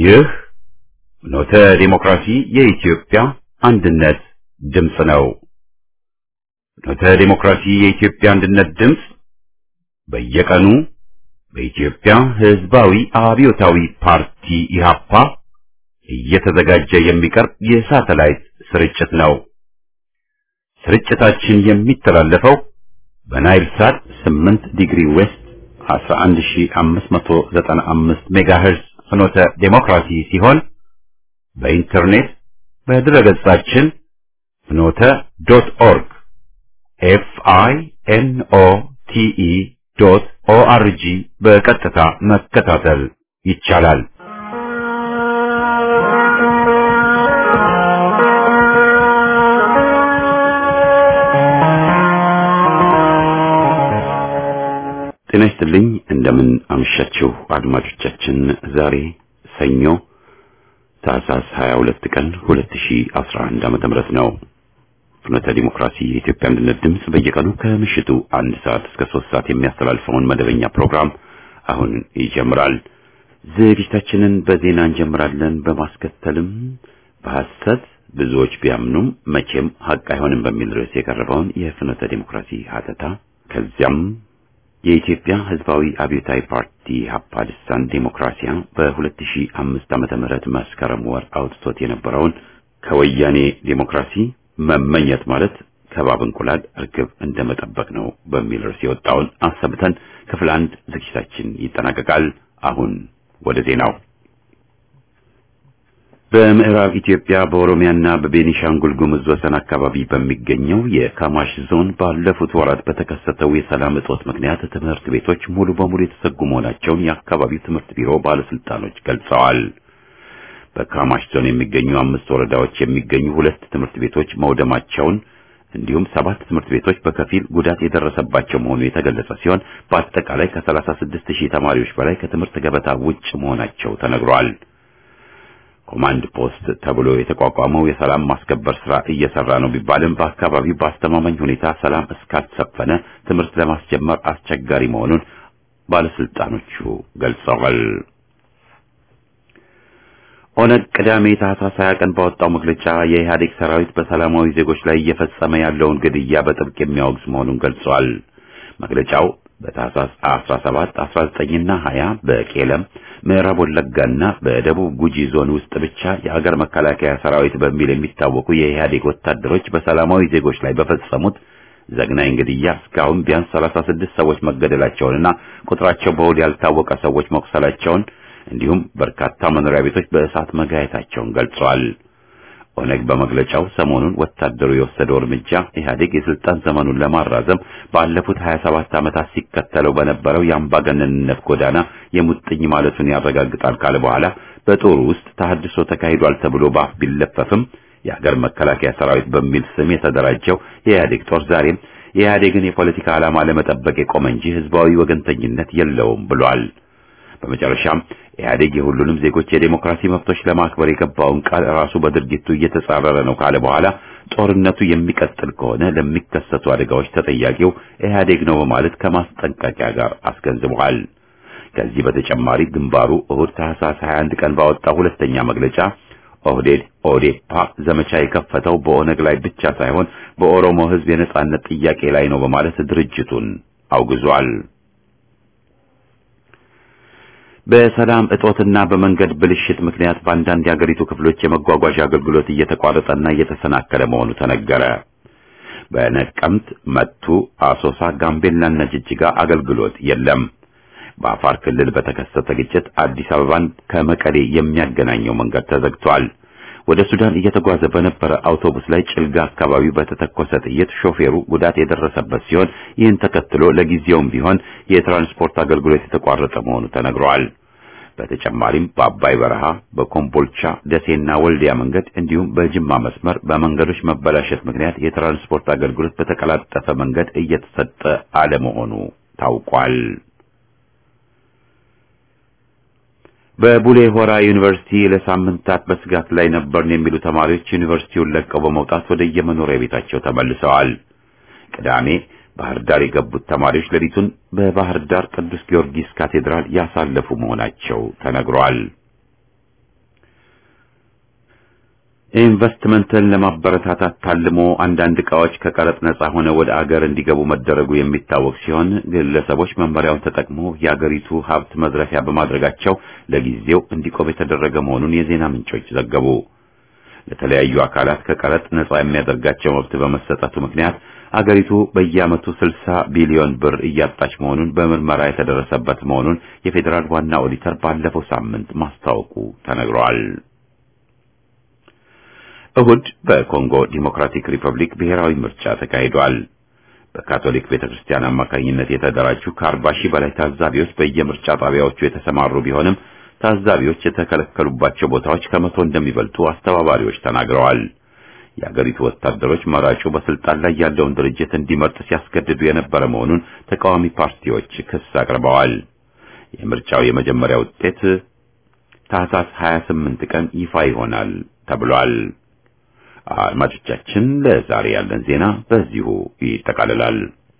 ይህ ኖተ ዲሞክራሲ የኢትዮጵያ አንድነት ድምፅ ነው። ኖተ ዲሞክራሲ የኢትዮጵያ አንድነት ድምፅ በየቀኑ በኢትዮጵያ ሕዝባዊ አብዮታዊ ፓርቲ ኢህአፓ እየተዘጋጀ የሚቀርብ የሳተላይት ስርጭት ነው። ስርጭታችን የሚተላለፈው በናይል ሳት 8 ዲግሪ ዌስት 11595 ሜጋሄርዝ ፍኖተ ዴሞክራሲ ሲሆን በኢንተርኔት በድረገጻችን ፍኖተ ዶት ኦርግ ኤፍ አይ ኤን ኦ ቲ ኢ ዶት ኦ አር ጂ በቀጥታ መከታተል ይቻላል። ጤና ይስጥልኝ። እንደምን አመሻችሁ አድማጮቻችን። ዛሬ ሰኞ ታህሳስ 22 ቀን 2011 ዓመተ ምህረት ነው። ፍኖተ ዲሞክራሲ የኢትዮጵያ አንድነት ድምፅ በየቀኑ ከምሽቱ አንድ ሰዓት እስከ ሶስት ሰዓት የሚያስተላልፈውን መደበኛ ፕሮግራም አሁን ይጀምራል። ዝግጅታችንን በዜና እንጀምራለን። በማስከተልም በሐሰት ብዙዎች ቢያምኑም መቼም ሀቅ አይሆንም በሚል ርዕስ የቀረበውን የፍኖተ ዲሞክራሲ ሀተታ ከዚያም የኢትዮጵያ ሕዝባዊ አብዮታዊ ፓርቲ ሀፓ ልሳን ዴሞክራሲያ በ2005 ዓመተ ምህረት መስከረም ወር አውጥቶት የነበረውን ከወያኔ ዴሞክራሲ መመኘት ማለት ከባብ እንቁላል እርግብ እንደመጠበቅ ነው በሚል ርዕስ የወጣውን አሰምተን ክፍል አንድ ዝግጅታችን ይጠናቀቃል። አሁን ወደ ዜናው። በምዕራብ ኢትዮጵያ በኦሮሚያና በቤኒሻንጉል ጉሙዝ ወሰን አካባቢ በሚገኘው የካማሽ ዞን ባለፉት ወራት በተከሰተው የሰላም እጦት ምክንያት ትምህርት ቤቶች ሙሉ በሙሉ የተዘጉ መሆናቸውን የአካባቢው ትምህርት ቢሮ ባለስልጣኖች ገልጸዋል። በካማሽ ዞን የሚገኙ አምስት ወረዳዎች የሚገኙ ሁለት ትምህርት ቤቶች መውደማቸውን እንዲሁም ሰባት ትምህርት ቤቶች በከፊል ጉዳት የደረሰባቸው መሆኑ የተገለጸ ሲሆን በአጠቃላይ ከ36 ሺህ ተማሪዎች በላይ ከትምህርት ገበታ ውጭ መሆናቸው ተነግሯል። ኮማንድ ፖስት ተብሎ የተቋቋመው የሰላም ማስከበር ስራ እየሰራ ነው ቢባልም በአካባቢው በአስተማማኝ ሁኔታ ሰላም እስካልሰፈነ ትምህርት ለማስጀመር አስቸጋሪ መሆኑን ባለስልጣኖቹ ገልጸዋል። ኦነግ ቅዳሜ ታህሳስ 20 ቀን ባወጣው መግለጫ የኢህአዴግ ሰራዊት በሰላማዊ ዜጎች ላይ እየፈጸመ ያለውን ግድያ በጥብቅ የሚያወግዝ መሆኑን ገልጿል። መግለጫው በታህሳስ 17፣ 19 እና 20 በቄለም ምዕራብ ወለጋና በደቡብ ጉጂ ዞን ውስጥ ብቻ የሀገር መከላከያ ሰራዊት በሚል የሚታወቁ የኢህአዴግ ወታደሮች በሰላማዊ ዜጎች ላይ በፈጸሙት ዘግናኝ ግድያ እስካሁን ቢያንስ 36 ሰዎች መገደላቸውንና ቁጥራቸው በውል ያልታወቀ ሰዎች መቁሰላቸውን እንዲሁም በርካታ መኖሪያ ቤቶች በእሳት መጋየታቸውን ገልጸዋል። ኦነግ በመግለጫው ሰሞኑን ወታደሩ የወሰደው እርምጃ ኢህአዴግ የስልጣን ዘመኑን ለማራዘም ባለፉት 27 ዓመታት ሲከተለው በነበረው የአምባገነንነት ጎዳና የሙጥኝ ማለቱን ያረጋግጣል ካለ በኋላ በጦሩ ውስጥ ተሐድሶ ተካሂዷል ተብሎ በአፍ ቢለፈፍም የሀገር መከላከያ ሰራዊት በሚል ስም የተደራጀው የኢህአዴግ ጦር ዛሬም የኢህአዴግን የፖለቲካ ዓላማ ለመጠበቅ የቆመ እንጂ ህዝባዊ ወገንተኝነት የለውም ብሏል። በመጨረሻም ኢህአዴግ የሁሉንም ዜጎች የዴሞክራሲ መብቶች ለማክበር የገባውን ቃል ራሱ በድርጊቱ እየተጻረረ ነው ካለ በኋላ ጦርነቱ የሚቀጥል ከሆነ ለሚከሰቱ አደጋዎች ተጠያቂው ኢህአዴግ ነው በማለት ከማስጠንቀቂያ ጋር አስገንዝበዋል። ከዚህ በተጨማሪ ግንባሩ እሁድ ታህሳስ 21 ቀን ባወጣው ሁለተኛ መግለጫ ኦህዴድ ኦዴፓ ዘመቻ የከፈተው በኦነግ ላይ ብቻ ሳይሆን በኦሮሞ ህዝብ የነጻነት ጥያቄ ላይ ነው በማለት ድርጅቱን አውግዟል። በሰላም እጦትና በመንገድ ብልሽት ምክንያት በአንዳንድ የአገሪቱ ክፍሎች የመጓጓዣ አገልግሎት እየተቋረጠና እየተሰናከለ መሆኑ ተነገረ። በነቀምት፣ መቱ፣ አሶሳ፣ ጋምቤላና ጅጅጋ አገልግሎት የለም። በአፋር ክልል በተከሰተ ግጭት አዲስ አበባን ከመቀሌ የሚያገናኘው መንገድ ተዘግቷል። ወደ ሱዳን እየተጓዘ በነበረ አውቶቡስ ላይ ጭልጋ አካባቢ በተተኮሰ ጥይት ሾፌሩ ጉዳት የደረሰበት ሲሆን ይህን ተከትሎ ለጊዜውም ቢሆን የትራንስፖርት አገልግሎት የተቋረጠ መሆኑ ተነግሯል። በተጨማሪም በአባይ በረሃ፣ በኮምቦልቻ፣ ደሴና ወልዲያ መንገድ እንዲሁም በጅማ መስመር በመንገዶች መበላሸት ምክንያት የትራንስፖርት አገልግሎት በተቀላጠፈ መንገድ እየተሰጠ አለመሆኑ ታውቋል። በቡሌ ሆራ ዩኒቨርሲቲ ለሳምንታት በስጋት ላይ ነበርን የሚሉ ተማሪዎች ዩኒቨርሲቲውን ለቀው በመውጣት ወደ የመኖሪያ ቤታቸው ተመልሰዋል። ቅዳሜ ባህር ዳር የገቡት ተማሪዎች ሌሊቱን በባህር ዳር ቅዱስ ጊዮርጊስ ካቴድራል ያሳለፉ መሆናቸው ተነግሯል። ኢንቨስትመንትን ለማበረታታት ታልሞ አንዳንድ ዕቃዎች ከቀረጥ ነጻ ሆነው ወደ አገር እንዲገቡ መደረጉ የሚታወቅ ሲሆን ግለሰቦች መመሪያውን ተጠቅመው የአገሪቱ ሀብት መዝረፊያ በማድረጋቸው ለጊዜው እንዲቆም የተደረገ መሆኑን የዜና ምንጮች ዘገቡ። ለተለያዩ አካላት ከቀረጥ ነጻ የሚያደርጋቸው መብት በመሰጠቱ ምክንያት አገሪቱ በየዓመቱ 60 ቢሊዮን ብር እያጣች መሆኑን በምርመራ የተደረሰበት መሆኑን የፌዴራል ዋና ኦዲተር ባለፈው ሳምንት ማስታወቁ ተነግሯል። እሁድ በኮንጎ ዲሞክራቲክ ሪፐብሊክ ብሔራዊ ምርጫ ተካሂዷል። በካቶሊክ ቤተክርስቲያን አማካኝነት የተደራጁ ከአርባ ሺህ በላይ ታዛቢዎች በየምርጫ ጣቢያዎቹ የተሰማሩ ቢሆንም ታዛቢዎች የተከለከሉባቸው ቦታዎች ከመቶ እንደሚበልጡ አስተባባሪዎች ተናግረዋል። የአገሪቱ ወታደሮች መራጩ በስልጣን ላይ ያለውን ድርጅት እንዲመርጥ ሲያስገድዱ የነበረ መሆኑን ተቃዋሚ ፓርቲዎች ክስ አቅርበዋል። የምርጫው የመጀመሪያ ውጤት ታህሳስ 28 ቀን ይፋ ይሆናል ተብሏል። አድማጮቻችን፣ ለዛሬ ያለን ዜና በዚሁ ይጠቃልላል።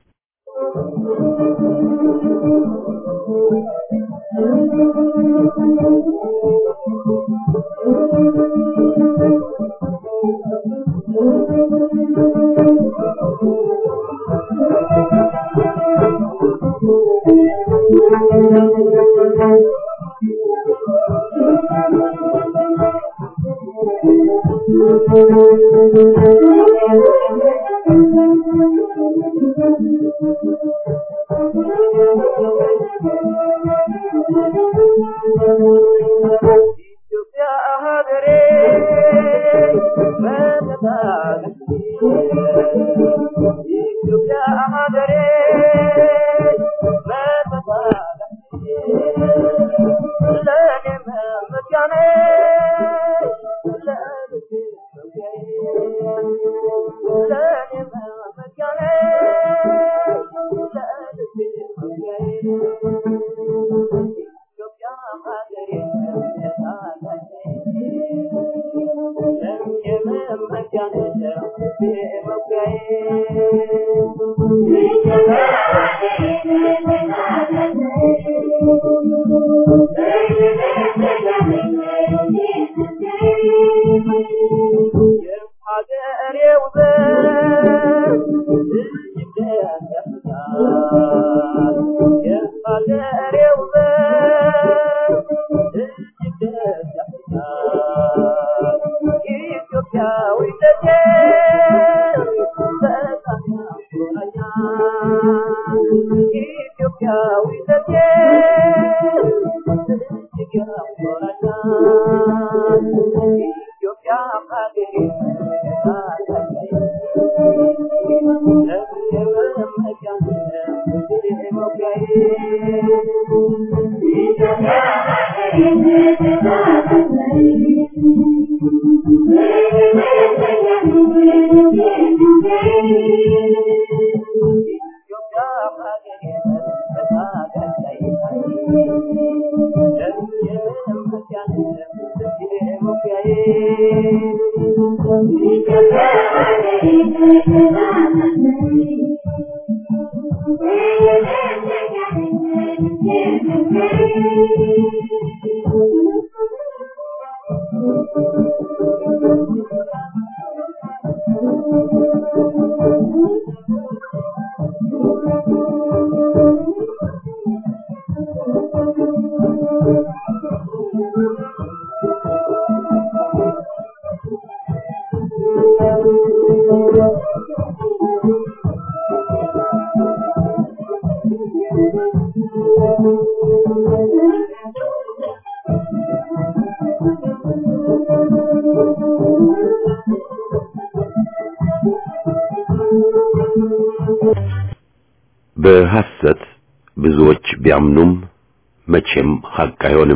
በሐሰት ብዙዎች ቢያምኑም መቼም ሐቅ አይሆንም።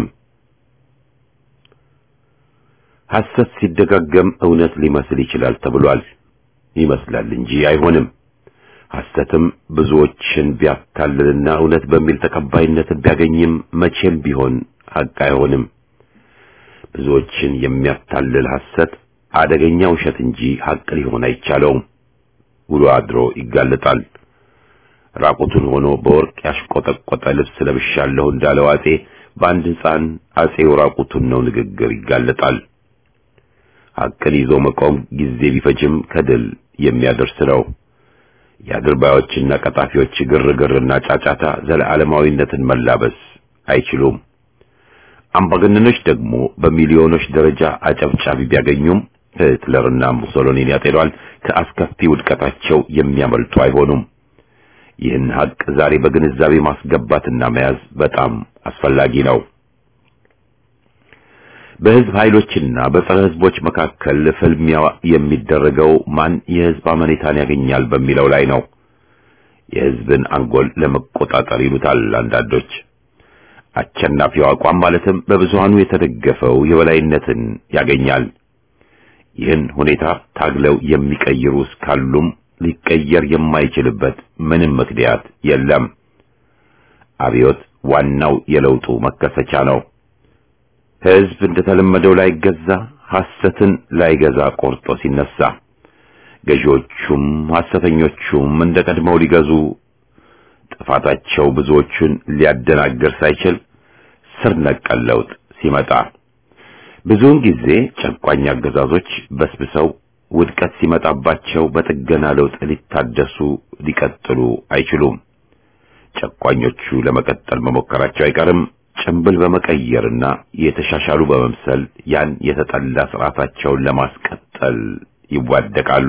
ሐሰት ሲደጋገም እውነት ሊመስል ይችላል ተብሏል። ይመስላል እንጂ አይሆንም። ሐሰትም ብዙዎችን ቢያታልልና እውነት በሚል ተቀባይነትን ቢያገኝም መቼም ቢሆን ሐቅ አይሆንም። ብዙዎችን የሚያታልል ሐሰት አደገኛ ውሸት እንጂ ሐቅ ሊሆን አይቻለውም። ውሎ አድሮ ይጋለጣል። ራቁቱን ሆኖ በወርቅ ያሽቆጠቆጠ ልብስ ለብሻለሁ እንዳለው አጼ በአንድ ሕፃን አጼው ራቁቱን ነው ንግግር ይጋለጣል። ሐቅን ይዞ መቆም ጊዜ ቢፈጅም ከድል የሚያደርስ ነው። የአድርባዮችና ቀጣፊዎች ግርግርና ጫጫታ ዘለዓለማዊነትን መላበስ አይችሉም። አምባገነኖች ደግሞ በሚሊዮኖች ደረጃ አጨብጫቢ ቢያገኙም ሂትለርና ሙሶሎኒን ያጤኗል ከአስከፊ ውድቀታቸው የሚያመልጡ አይሆኑም። ይህን ሐቅ ዛሬ በግንዛቤ ማስገባትና መያዝ በጣም አስፈላጊ ነው። በህዝብ ኃይሎችና በጸረ ህዝቦች መካከል ፍልሚያ የሚደረገው ማን የህዝብ አመኔታን ያገኛል በሚለው ላይ ነው። የህዝብን አንጎል ለመቆጣጠር ይሉታል አንዳንዶች። አሸናፊው አቋም ማለትም በብዙሃኑ የተደገፈው የበላይነትን ያገኛል። ይህን ሁኔታ ታግለው የሚቀይሩ እስካሉም ሊቀየር የማይችልበት ምንም ምክንያት የለም። አብዮት ዋናው የለውጡ መከሰቻ ነው። ህዝብ እንደተለመደው ላይገዛ ሐሰትን ላይገዛ ቆርጦ ሲነሳ፣ ገዢዎቹም ሐሰተኞቹም እንደ ቀድመው ሊገዙ ጥፋታቸው ብዙዎቹን ሊያደናግር ሳይችል ስር ነቀል ለውጥ ሲመጣ ብዙውን ጊዜ ጨቋኝ አገዛዞች በስብሰው ውድቀት ሲመጣባቸው በጥገና ለውጥ ሊታደሱ ሊቀጥሉ አይችሉም። ጨቋኞቹ ለመቀጠል መሞከራቸው አይቀርም። ጭንብል በመቀየርና የተሻሻሉ በመምሰል ያን የተጠላ ስርዓታቸውን ለማስቀጠል ይዋደቃሉ።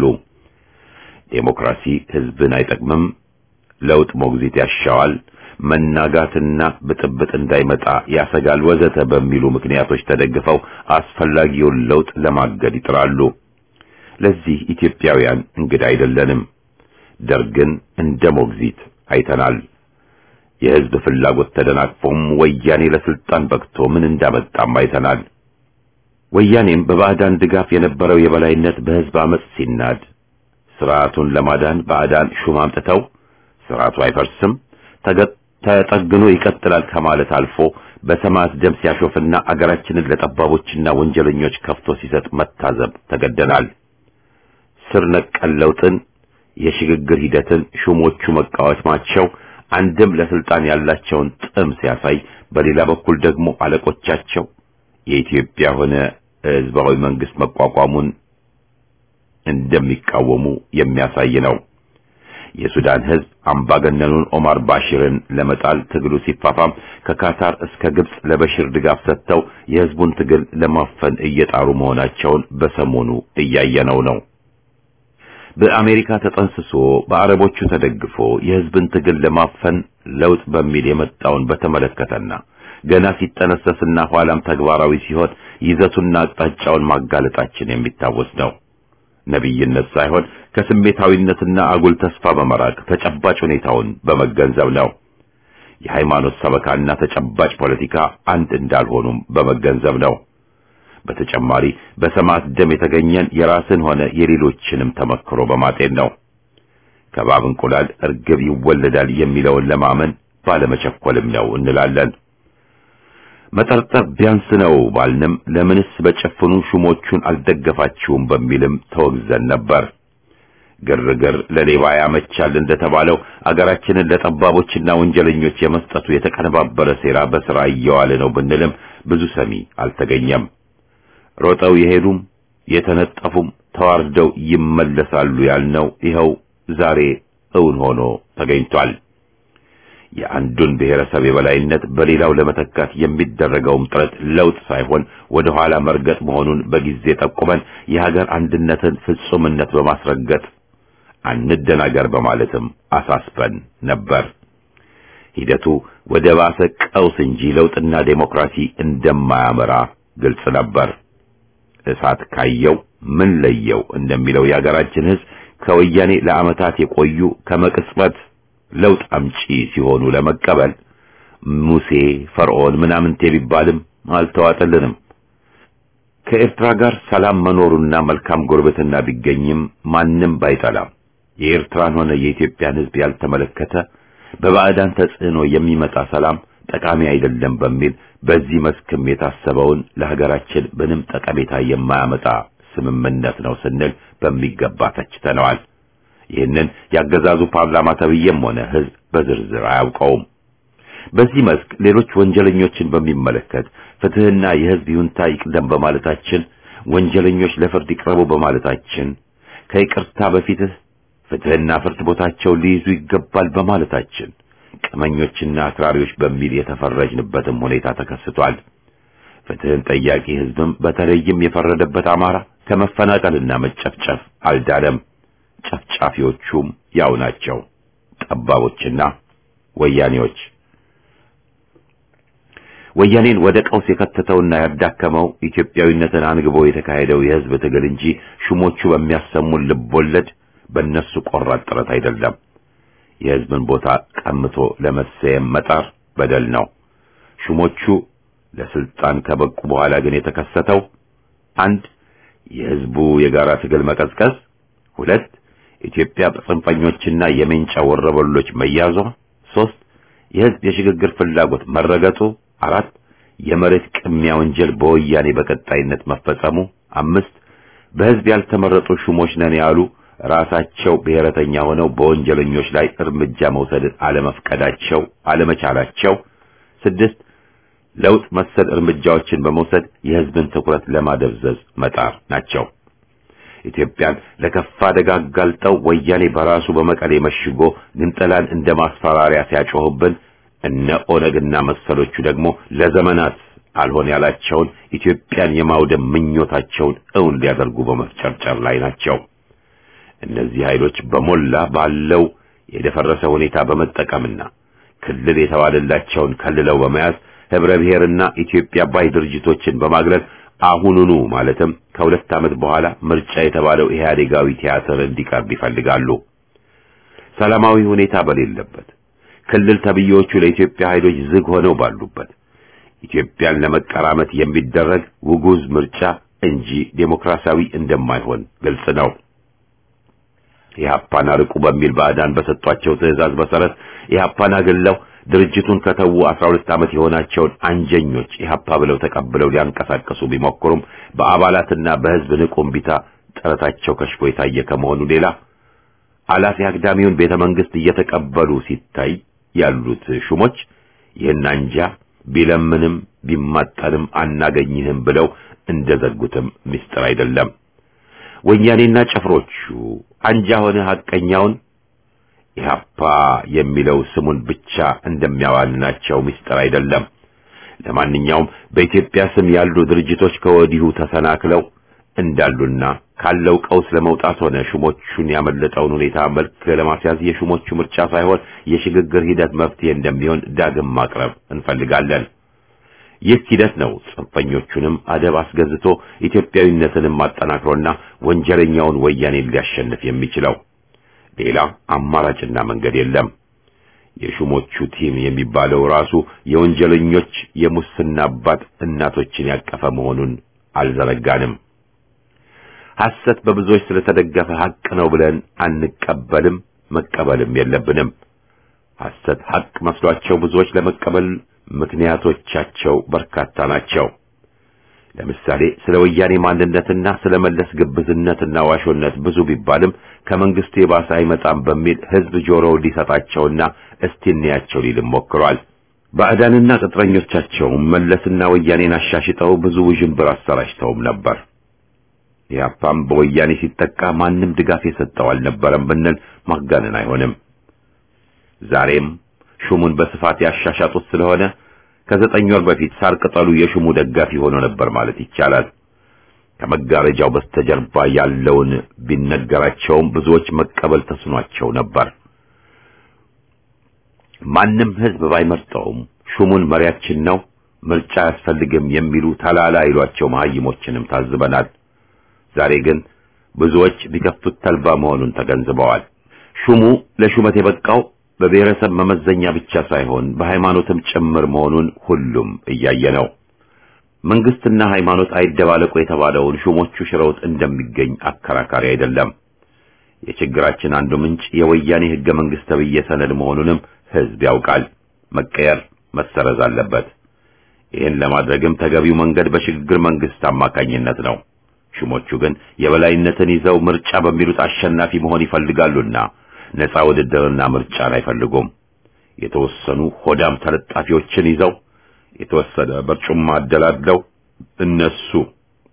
ዴሞክራሲ ህዝብን አይጠቅምም፣ ለውጥ ሞግዚት ያሻዋል፣ መናጋትና ብጥብጥ እንዳይመጣ ያሰጋል፣ ወዘተ በሚሉ ምክንያቶች ተደግፈው አስፈላጊውን ለውጥ ለማገድ ይጥራሉ። ለዚህ ኢትዮጵያውያን እንግዳ አይደለንም። ደርግን እንደ ሞግዚት አይተናል። የህዝብ ፍላጎት ተደናቅፎም ወያኔ ለስልጣን በቅቶ ምን እንዳመጣም አይተናል። ወያኔም በባዕዳን ድጋፍ የነበረው የበላይነት በህዝብ አመጽ ሲናድ ስርዓቱን ለማዳን ባዕዳን ሹም አምጥተው ስርዓቱ አይፈርስም ተጠግኖ ይቀጥላል ከማለት አልፎ በሰማዕት ደም ሲያሾፍና አገራችንን ለጠባቦችና ወንጀለኞች ከፍቶ ሲሰጥ መታዘብ ተገደናል። ስር ነቀል ለውጥን የሽግግር ሂደትን ሹሞቹ መቃወማቸው አንድም ለስልጣን ያላቸውን ጥም ሲያሳይ፣ በሌላ በኩል ደግሞ አለቆቻቸው የኢትዮጵያ ሆነ ህዝባዊ መንግስት መቋቋሙን እንደሚቃወሙ የሚያሳይ ነው። የሱዳን ህዝብ አምባገነኑን ኦማር ባሽርን ለመጣል ትግሉ ሲፋፋም ከካታር እስከ ግብጽ ለበሽር ድጋፍ ሰጥተው የህዝቡን ትግል ለማፈን እየጣሩ መሆናቸውን በሰሞኑ እያየነው ነው። በአሜሪካ ተጠንስሶ በአረቦቹ ተደግፎ የህዝብን ትግል ለማፈን ለውጥ በሚል የመጣውን በተመለከተና ገና ሲጠነሰስና ኋላም ተግባራዊ ሲሆን ይዘቱና አቅጣጫውን ማጋለጣችን የሚታወስ ነው። ነቢይነት ሳይሆን ከስሜታዊነትና አጉል ተስፋ በመራቅ ተጨባጭ ሁኔታውን በመገንዘብ ነው። የሃይማኖት ሰበካና ተጨባጭ ፖለቲካ አንድ እንዳልሆኑም በመገንዘብ ነው። በተጨማሪ በሰማዕት ደም የተገኘን የራስን ሆነ የሌሎችንም ተመክሮ በማጤን ነው። ከእባብ እንቁላል እርግብ ይወለዳል የሚለውን ለማመን ባለመቸኮልም ነው እንላለን። መጠርጠር ቢያንስ ነው ባልንም ለምንስ በጨፍኑ ሹሞቹን አልደገፋችሁም በሚልም ተወግዘን ነበር። ግርግር ለሌባ ያመቻል እንደተባለው አገራችንን ለጠባቦችና ወንጀለኞች የመስጠቱ የተቀነባበረ ሴራ በሥራ እየዋለ ነው ብንልም ብዙ ሰሚ አልተገኘም። ሮጠው የሄዱም የተነጠፉም ተዋርደው ይመለሳሉ ያልነው ይኸው ዛሬ እውን ሆኖ ተገኝቷል። የአንዱን ብሔረሰብ የበላይነት በሌላው ለመተካት የሚደረገውም ጥረት ለውጥ ሳይሆን ወደ ኋላ መርገጥ መሆኑን በጊዜ ጠቁመን የሀገር አንድነትን ፍጹምነት በማስረገጥ አንደናገር በማለትም አሳስበን ነበር። ሂደቱ ወደ ባሰ ቀውስ እንጂ ለውጥና ዴሞክራሲ እንደማያመራ ግልጽ ነበር። እሳት ካየው ምን ለየው እንደሚለው የሀገራችን ሕዝብ ከወያኔ ለዓመታት የቆዩ ከመቅጽበት ለውጥ አምጪ ሲሆኑ ለመቀበል ሙሴ ፈርዖን ምናምንቴ ቢባልም አልተዋጠልንም። ከኤርትራ ጋር ሰላም መኖሩና መልካም ጎረቤትና ቢገኝም ማንም ባይጠላም የኤርትራን ሆነ የኢትዮጵያን ሕዝብ ያልተመለከተ በባዕዳን ተጽዕኖ የሚመጣ ሰላም ጠቃሚ አይደለም በሚል በዚህ መስክም የታሰበውን ለሀገራችን ምንም ጠቀሜታ የማያመጣ ስምምነት ነው ስንል በሚገባ ተችተነዋል። ይህንን ያገዛዙ ፓርላማ ተብዬም ሆነ ህዝብ በዝርዝር አያውቀውም። በዚህ መስክ ሌሎች ወንጀለኞችን በሚመለከት ፍትህና የህዝብ ይሁንታ ይቅደም በማለታችን ወንጀለኞች ለፍርድ ይቅረቡ በማለታችን ከይቅርታ በፊትህ ፍትህና ፍርድ ቦታቸውን ሊይዙ ይገባል በማለታችን ቀመኞችና አክራሪዎች በሚል የተፈረጅንበትም ሁኔታ ተከስቷል። ፍትህን ጠያቂ ህዝብም በተለይም የፈረደበት አማራ ከመፈናቀልና መጨፍጨፍ አልዳለም። ጨፍጫፊዎቹም ያው ናቸው፣ ጠባቦችና ወያኔዎች። ወያኔን ወደ ቀውስ የከተተውና ያዳከመው ኢትዮጵያዊነትን አንግቦ የተካሄደው የህዝብ ትግል እንጂ ሹሞቹ በሚያሰሙን ልቦለድ በእነሱ ቆራጥ ጥረት አይደለም። የህዝብን ቦታ ቀምቶ ለመሰየም መጣር በደል ነው። ሹሞቹ ለስልጣን ከበቁ በኋላ ግን የተከሰተው አንድ የህዝቡ የጋራ ትግል መቀዝቀዝ፣ ሁለት ኢትዮጵያ በጽንፈኞችና የሜንጫ ወረበሎች መያዟ፣ ሶስት የህዝብ የሽግግር ፍላጎት መረገጡ፣ አራት የመሬት ቅሚያ ወንጀል በወያኔ በቀጣይነት መፈጸሙ፣ አምስት በህዝብ ያልተመረጡ ሹሞች ነን ያሉ ራሳቸው ብሔረተኛ ሆነው በወንጀለኞች ላይ እርምጃ መውሰድን አለመፍቀዳቸው አለመቻላቸው፣ ስድስት ለውጥ መሰል እርምጃዎችን በመውሰድ የህዝብን ትኩረት ለማደብዘዝ መጣር ናቸው። ኢትዮጵያን ለከፋ አደጋ አጋልጠው ወያኔ በራሱ በመቀሌ መሽጎ ግንጠላን እንደ ማስፈራሪያ ሲያጮህብን እነ ኦነግና መሰሎቹ ደግሞ ለዘመናት አልሆን ያላቸውን ኢትዮጵያን የማውደም ምኞታቸውን እውን ሊያደርጉ በመፍጨርጨር ላይ ናቸው። እነዚህ ኃይሎች በሞላ ባለው የደፈረሰ ሁኔታ በመጠቀምና ክልል የተባለላቸውን ከልለው በመያዝ ህብረ ብሔርና ኢትዮጵያ ባይ ድርጅቶችን በማግለል አሁኑኑ ማለትም ከሁለት ዓመት በኋላ ምርጫ የተባለው ኢህአዴጋዊ ቲያትር እንዲቀርብ ይፈልጋሉ። ሰላማዊ ሁኔታ በሌለበት ክልል ተብዬዎቹ ለኢትዮጵያ ኃይሎች ዝግ ሆነው ባሉበት ኢትዮጵያን ለመቀራመት የሚደረግ ውጉዝ ምርጫ እንጂ ዴሞክራሲያዊ እንደማይሆን ግልጽ ነው። ኢህአፓን አርቁ በሚል ባዕዳን በሰጧቸው ትዕዛዝ መሰረት ኢህአፓን አግለው ድርጅቱን ከተዉ 12 ዓመት የሆናቸውን አንጀኞች ኢህአፓ ብለው ተቀብለው ሊያንቀሳቀሱ ቢሞክሩም በአባላትና በህዝብ ንቁ እምቢታ ጥረታቸው ከሽፎ የታየ ከመሆኑ ሌላ አላፊ አግዳሚውን ቤተ መንግስት እየተቀበሉ ሲታይ ያሉት ሹሞች ይህን አንጃ ቢለምንም ቢማጠንም አናገኝህም ብለው እንደዘጉትም ምስጢር አይደለም። ወያኔና ጭፍሮቹ አንጃ ሆነ ሐቀኛውን ኢህአፓ የሚለው ስሙን ብቻ እንደሚያዋልናቸው ምስጢር አይደለም። ለማንኛውም በኢትዮጵያ ስም ያሉ ድርጅቶች ከወዲሁ ተሰናክለው እንዳሉና ካለው ቀውስ ለመውጣት ሆነ ሹሞቹን ያመለጠውን ሁኔታ መልክ ለማስያዝ የሹሞቹ ምርጫ ሳይሆን የሽግግር ሂደት መፍትሄ እንደሚሆን ዳግም ማቅረብ እንፈልጋለን። ይህ ሂደት ነው ጽንፈኞቹንም አደብ አስገዝቶ ኢትዮጵያዊነትንም አጠናክሮና ወንጀለኛውን ወያኔን ሊያሸንፍ የሚችለው። ሌላ አማራጭና መንገድ የለም። የሹሞቹ ቲም የሚባለው ራሱ የወንጀለኞች የሙስና አባት እናቶችን ያቀፈ መሆኑን አልዘነጋንም። ሐሰት በብዙዎች ስለተደገፈ ሐቅ ነው ብለን አንቀበልም፣ መቀበልም የለብንም። ሐሰት ሐቅ መስሏቸው ብዙዎች ለመቀበል ምክንያቶቻቸው በርካታ ናቸው። ለምሳሌ ስለ ወያኔ ማንነትና ስለ መለስ ግብዝነትና ዋሾነት ብዙ ቢባልም ከመንግስቱ የባሰ አይመጣም በሚል ህዝብ ጆሮው ሊሰጣቸውና እስቲ እንያቸው ሊልም ሞክሯል። ባዕዳንና ቅጥረኞቻቸውም መለስና ወያኔን አሻሽጠው ብዙ ውዥንብር አሰራጭተውም ነበር። ኢህአፓም በወያኔ ሲጠቃ ማንም ድጋፍ የሰጠው አልነበረም ብንል ማጋነን አይሆንም። ዛሬም ሹሙን በስፋት ያሻሻጡት ስለሆነ ከዘጠኝ ወር በፊት ሳር ቅጠሉ የሹሙ ደጋፊ ሆኖ ነበር ማለት ይቻላል። ከመጋረጃው በስተጀርባ ያለውን ቢነገራቸውም ብዙዎች መቀበል ተስኗቸው ነበር። ማንም ህዝብ ባይመርጠውም ሹሙን መሪያችን ነው፣ ምርጫ አያስፈልግም የሚሉ ተላላ ይሏቸው መሀይሞችንም ታዝበናል። ዛሬ ግን ብዙዎች ቢከፍቱት ተልባ መሆኑን ተገንዝበዋል። ሹሙ ለሹመት የበቃው በብሔረሰብ መመዘኛ ብቻ ሳይሆን በሃይማኖትም ጭምር መሆኑን ሁሉም እያየ ነው። መንግስትና ሃይማኖት አይደባለቁ የተባለውን ሹሞቹ ሽረውት እንደሚገኝ አከራካሪ አይደለም። የችግራችን አንዱ ምንጭ የወያኔ ህገ መንግስት ተብዬ ሰነድ መሆኑንም ህዝብ ያውቃል። መቀየር፣ መሰረዝ አለበት። ይህን ለማድረግም ተገቢው መንገድ በሽግግር መንግስት አማካኝነት ነው። ሹሞቹ ግን የበላይነትን ይዘው ምርጫ በሚሉት አሸናፊ መሆን ይፈልጋሉና ነፃ ውድድርና ምርጫን አይፈልጉም። የተወሰኑ ሆዳም ተለጣፊዎችን ይዘው የተወሰነ በርጩማ አደላድለው እነሱ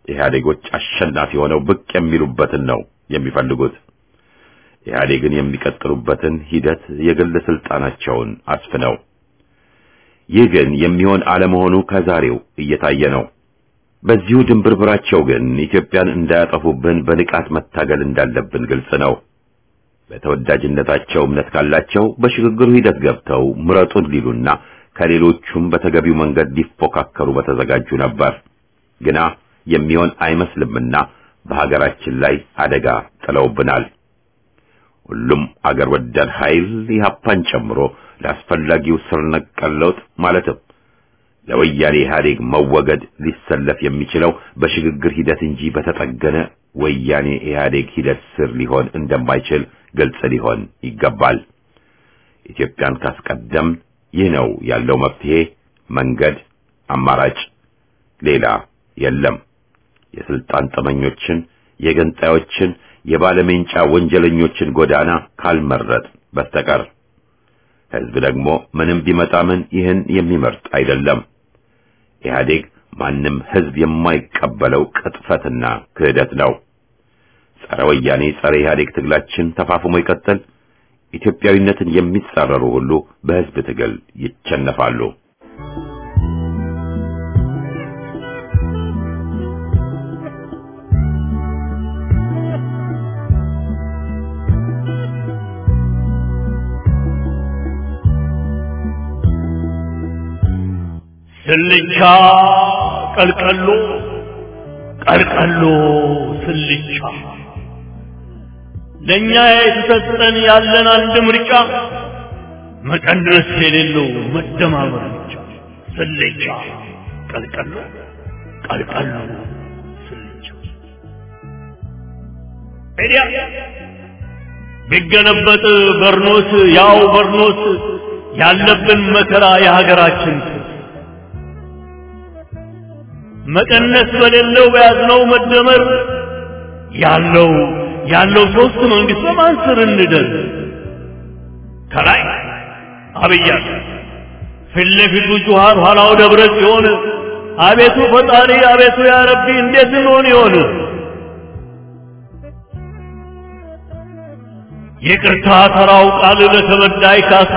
ኢህአዴጎች አሸናፊ ሆነው ብቅ የሚሉበትን ነው የሚፈልጉት። ኢህአዴግን የሚቀጥሉበትን ሂደት የግል ስልጣናቸውን አስፍነው። ይህ ግን የሚሆን አለመሆኑ ከዛሬው እየታየ ነው። በዚሁ ድንብርብራቸው ግን ኢትዮጵያን እንዳያጠፉብን በንቃት መታገል እንዳለብን ግልጽ ነው። በተወዳጅነታቸው እምነት ካላቸው በሽግግሩ ሂደት ገብተው ምረጡን ሊሉና ከሌሎቹም በተገቢው መንገድ ሊፎካከሩ በተዘጋጁ ነበር። ግና የሚሆን አይመስልምና በሀገራችን ላይ አደጋ ጥለውብናል። ሁሉም አገር ወዳድ ኃይል ኢህአፓን ጨምሮ ለአስፈላጊው ስር ነቀል ለውጥ ማለትም ለወያኔ ኢህአዴግ መወገድ ሊሰለፍ የሚችለው በሽግግር ሂደት እንጂ በተጠገነ ወያኔ ኢህአዴግ ሂደት ስር ሊሆን እንደማይችል ግልጽ ሊሆን ይገባል። ኢትዮጵያን ካስቀደም ይህ ነው ያለው መፍትሄ፣ መንገድ፣ አማራጭ፣ ሌላ የለም። የስልጣን ጠመኞችን፣ የገንጣዮችን፣ የባለሜንጫ ወንጀለኞችን ጎዳና ካልመረጥ በስተቀር ህዝብ ደግሞ ምንም ቢመጣ ምን ይህን የሚመርጥ አይደለም። ኢህአዴግ ማንም ህዝብ የማይቀበለው ቅጥፈትና ክህደት ነው። ጸረ ወያኔ ጸረ ኢህአዴግ ትግላችን ተፋፍሞ ይቀጥል። ኢትዮጵያዊነትን የሚጻረሩ ሁሉ በህዝብ ትግል ይቸነፋሉ። ስልቻ ቀልቀሎ ቀልቀሎ ስልቻ ለእኛ የተሰጠን ያለን አንድ ምርጫ መቀነስ የሌለው መደማመር ብቻ። ስልቻ ቀልቀሎ ቀልቀሎ ስልቻ ኤዲያ ቢገለበጥ በርኖስ ያው በርኖስ ያለብን መከራ የሀገራችን መቀነስ በሌለው በያዝነው መደመር ያለው ያለው ሶስት መንግስት በማን ስር እንደር ከላይ አብይ አለ ፊት ለፊቱ ጁሃር ኋላው ደብረ ጽዮን አቤቱ ፈጣሪ አቤቱ ያ ረቢ እንዴት እንሆን ይሆን ይቅርታ ተራው ቃል ለተበዳይ ካሳ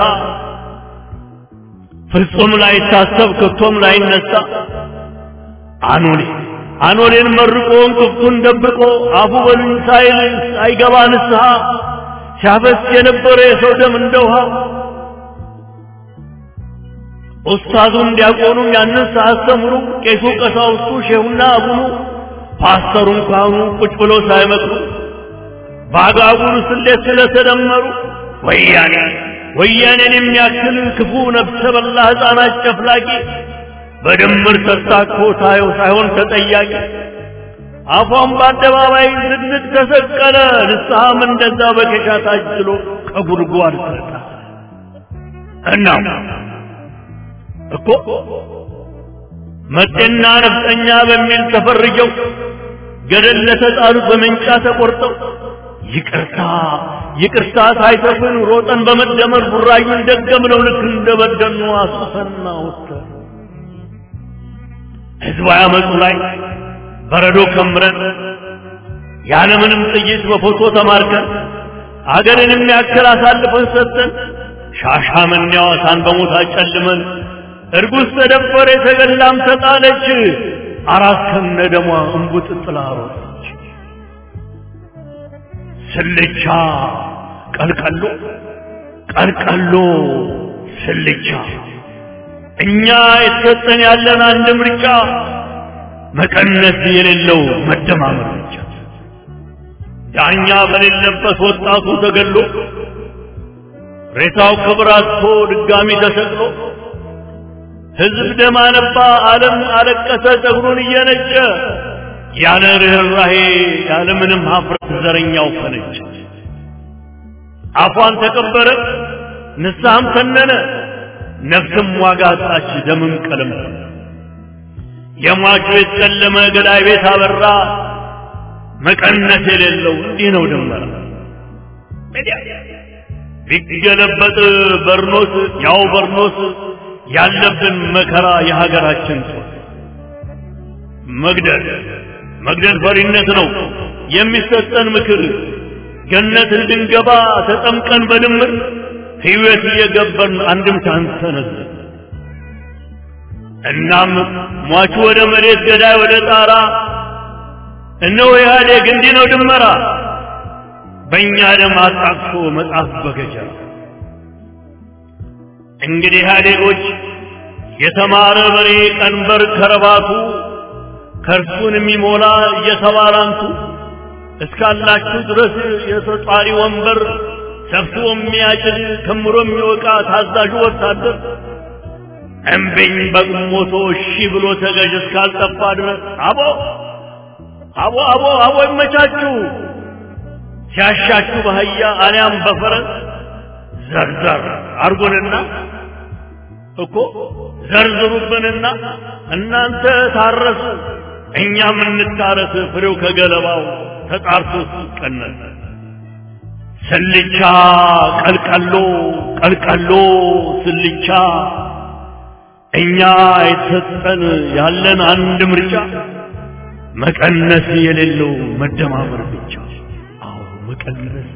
ፍጹም ላይታሰብ ከቶም ላይነሳ አኖሌ አኖሌን መርቆ እንቅፍቱን ደብቆ አፉ በሉኝ ሳይል ሳይገባ ንስሐ ሲያፈስ የነበረ የሰው ደም እንደ ውሃ ኡስታዙም ዲያቆኑም ያንን ሳያስተምሩ ቄሱ ቀሳውስቱ ሼሁና አቡኑ ፓስተሩን ካህኑ ቁጭ ብሎ ሳይመክሩ በአጋጉሉ ስሌት ስለተደመሩ ወያኔ ወያኔን የሚያክል ክፉ ነፍሰ በላ ሕፃናት ጨፍላቂ በድምር ተሳክቶ ታየው ሳይሆን ተጠያቂ አፏን በአደባባይ ዝንጥ ተሰቀለ። ንስሐም እንደዛ በኬሻ ታጅሎ ከጉድጓድ ተጣ። እናም እኮ መጤና ነፍጠኛ በሚል ተፈርጀው ገደል ለተጣሉት በመንጫ ተቆርጠው ይቅርታ ይቅርታ ሳይሰፍን ሮጠን በመደመር ቡራዩን ደገምነው ልክ እንደበደኑ አሱሰና ወተር ህዝባዊ አመፁ ላይ በረዶ ከምረን ያለምንም ጥይት በፎቶ ተማርከን አገርን የሚያክል አሳልፈን ሰጥተን ሻሻመኔ ሐዋሳን በሞት አጨልመን እርጉዝ ተደፈረ የተገላም ተጣለች አራት ከነ ደሟ እንቡጥ ጥላ ሮጠች ስልቻ ቀልቀሎ ቀልቀሎ ስልቻ እኛ የተሰጠን ያለን አንድ ምርጫ መቀነስ የሌለው መደማመር ብቻ። ዳኛ በሌለበት ወጣቱ ተገሎ ሬሳው ክብር አጥቶ ድጋሚ ተሰቅሎ ህዝብ ደም አነባ፣ ዓለም አለቀሰ ጸጉሩን እየነጨ ያለ ርኅራሄ ያለ ምንም ሀፍረት ዘረኛው ፈነጨ። አፏን ተቀበረ፣ ንስሐም ተነነ፣ ነፍስም ዋጋ አጣች፣ ደምም ቀለም የሟቹ የተጨለመ ገዳይ ቤት አበራ። መቀነስ የሌለው እንዲህ ነው ድመራ። ቢገለበጥ በርኖስ ያው በርኖስ ያለብን መከራ የሀገራችን ጦር መግደል፣ መግደል ፈሪነት ነው የሚሰጠን ምክር ገነት እንድንገባ ተጠምቀን በድምር ሕይወት እየገበርን አንድም ሳንሰነዝ እናም ሟቹ ወደ መሬት ገዳይ ወደ ጣራ እነሆ ኢህአዴግ እንዲህ ነው ድመራ በእኛ ደም አጣቅሶ መጽሐፍ በገጀራ እንግዲህ ኢህአዴጎች የተማረ በሬ ቀንበር ከረባቱ ከእርሱን የሚሞላ እየተባላንቱ እስካላችሁ ድረስ የተጧሪ ወንበር ሰብስቦ የሚያጭድ ከምሮ የሚወቃ ታዛዡ ወታደር እምቢኝ በግሞቶ እሺ ብሎ ተገዥ እስካልጠፋ ድረስ አቦ አቦ አቦ አቦ ይመቻችሁ ሲያሻችሁ በአህያ አሊያም በፈረስ ዘርዘር አርጉንና እኮ ዘርዝሩብንና እናንተ ታረሱ እኛም እንታረስ ፍሬው ከገለባው ተጣርቶ ሲቀነስ ስልቻ ቀልቀሎ ቀልቀሎ ስልቻ እኛ የተሰጠን ያለን አንድ ምርጫ መቀነስ የሌለው መደማመር ብቻ አዎ መቀነስ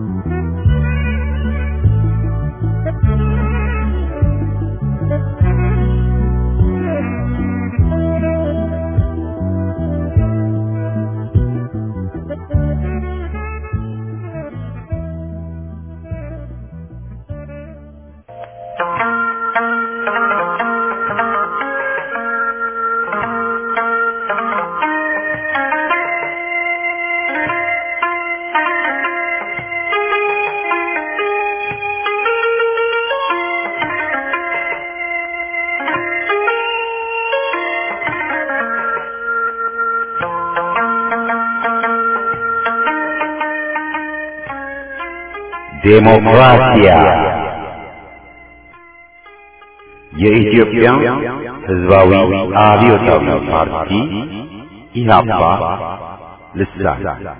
ዴሞክራሲያ የኢትዮጵያ ሕዝባዊ አብዮታዊ ፓርቲ ኢህአፓ ልሳን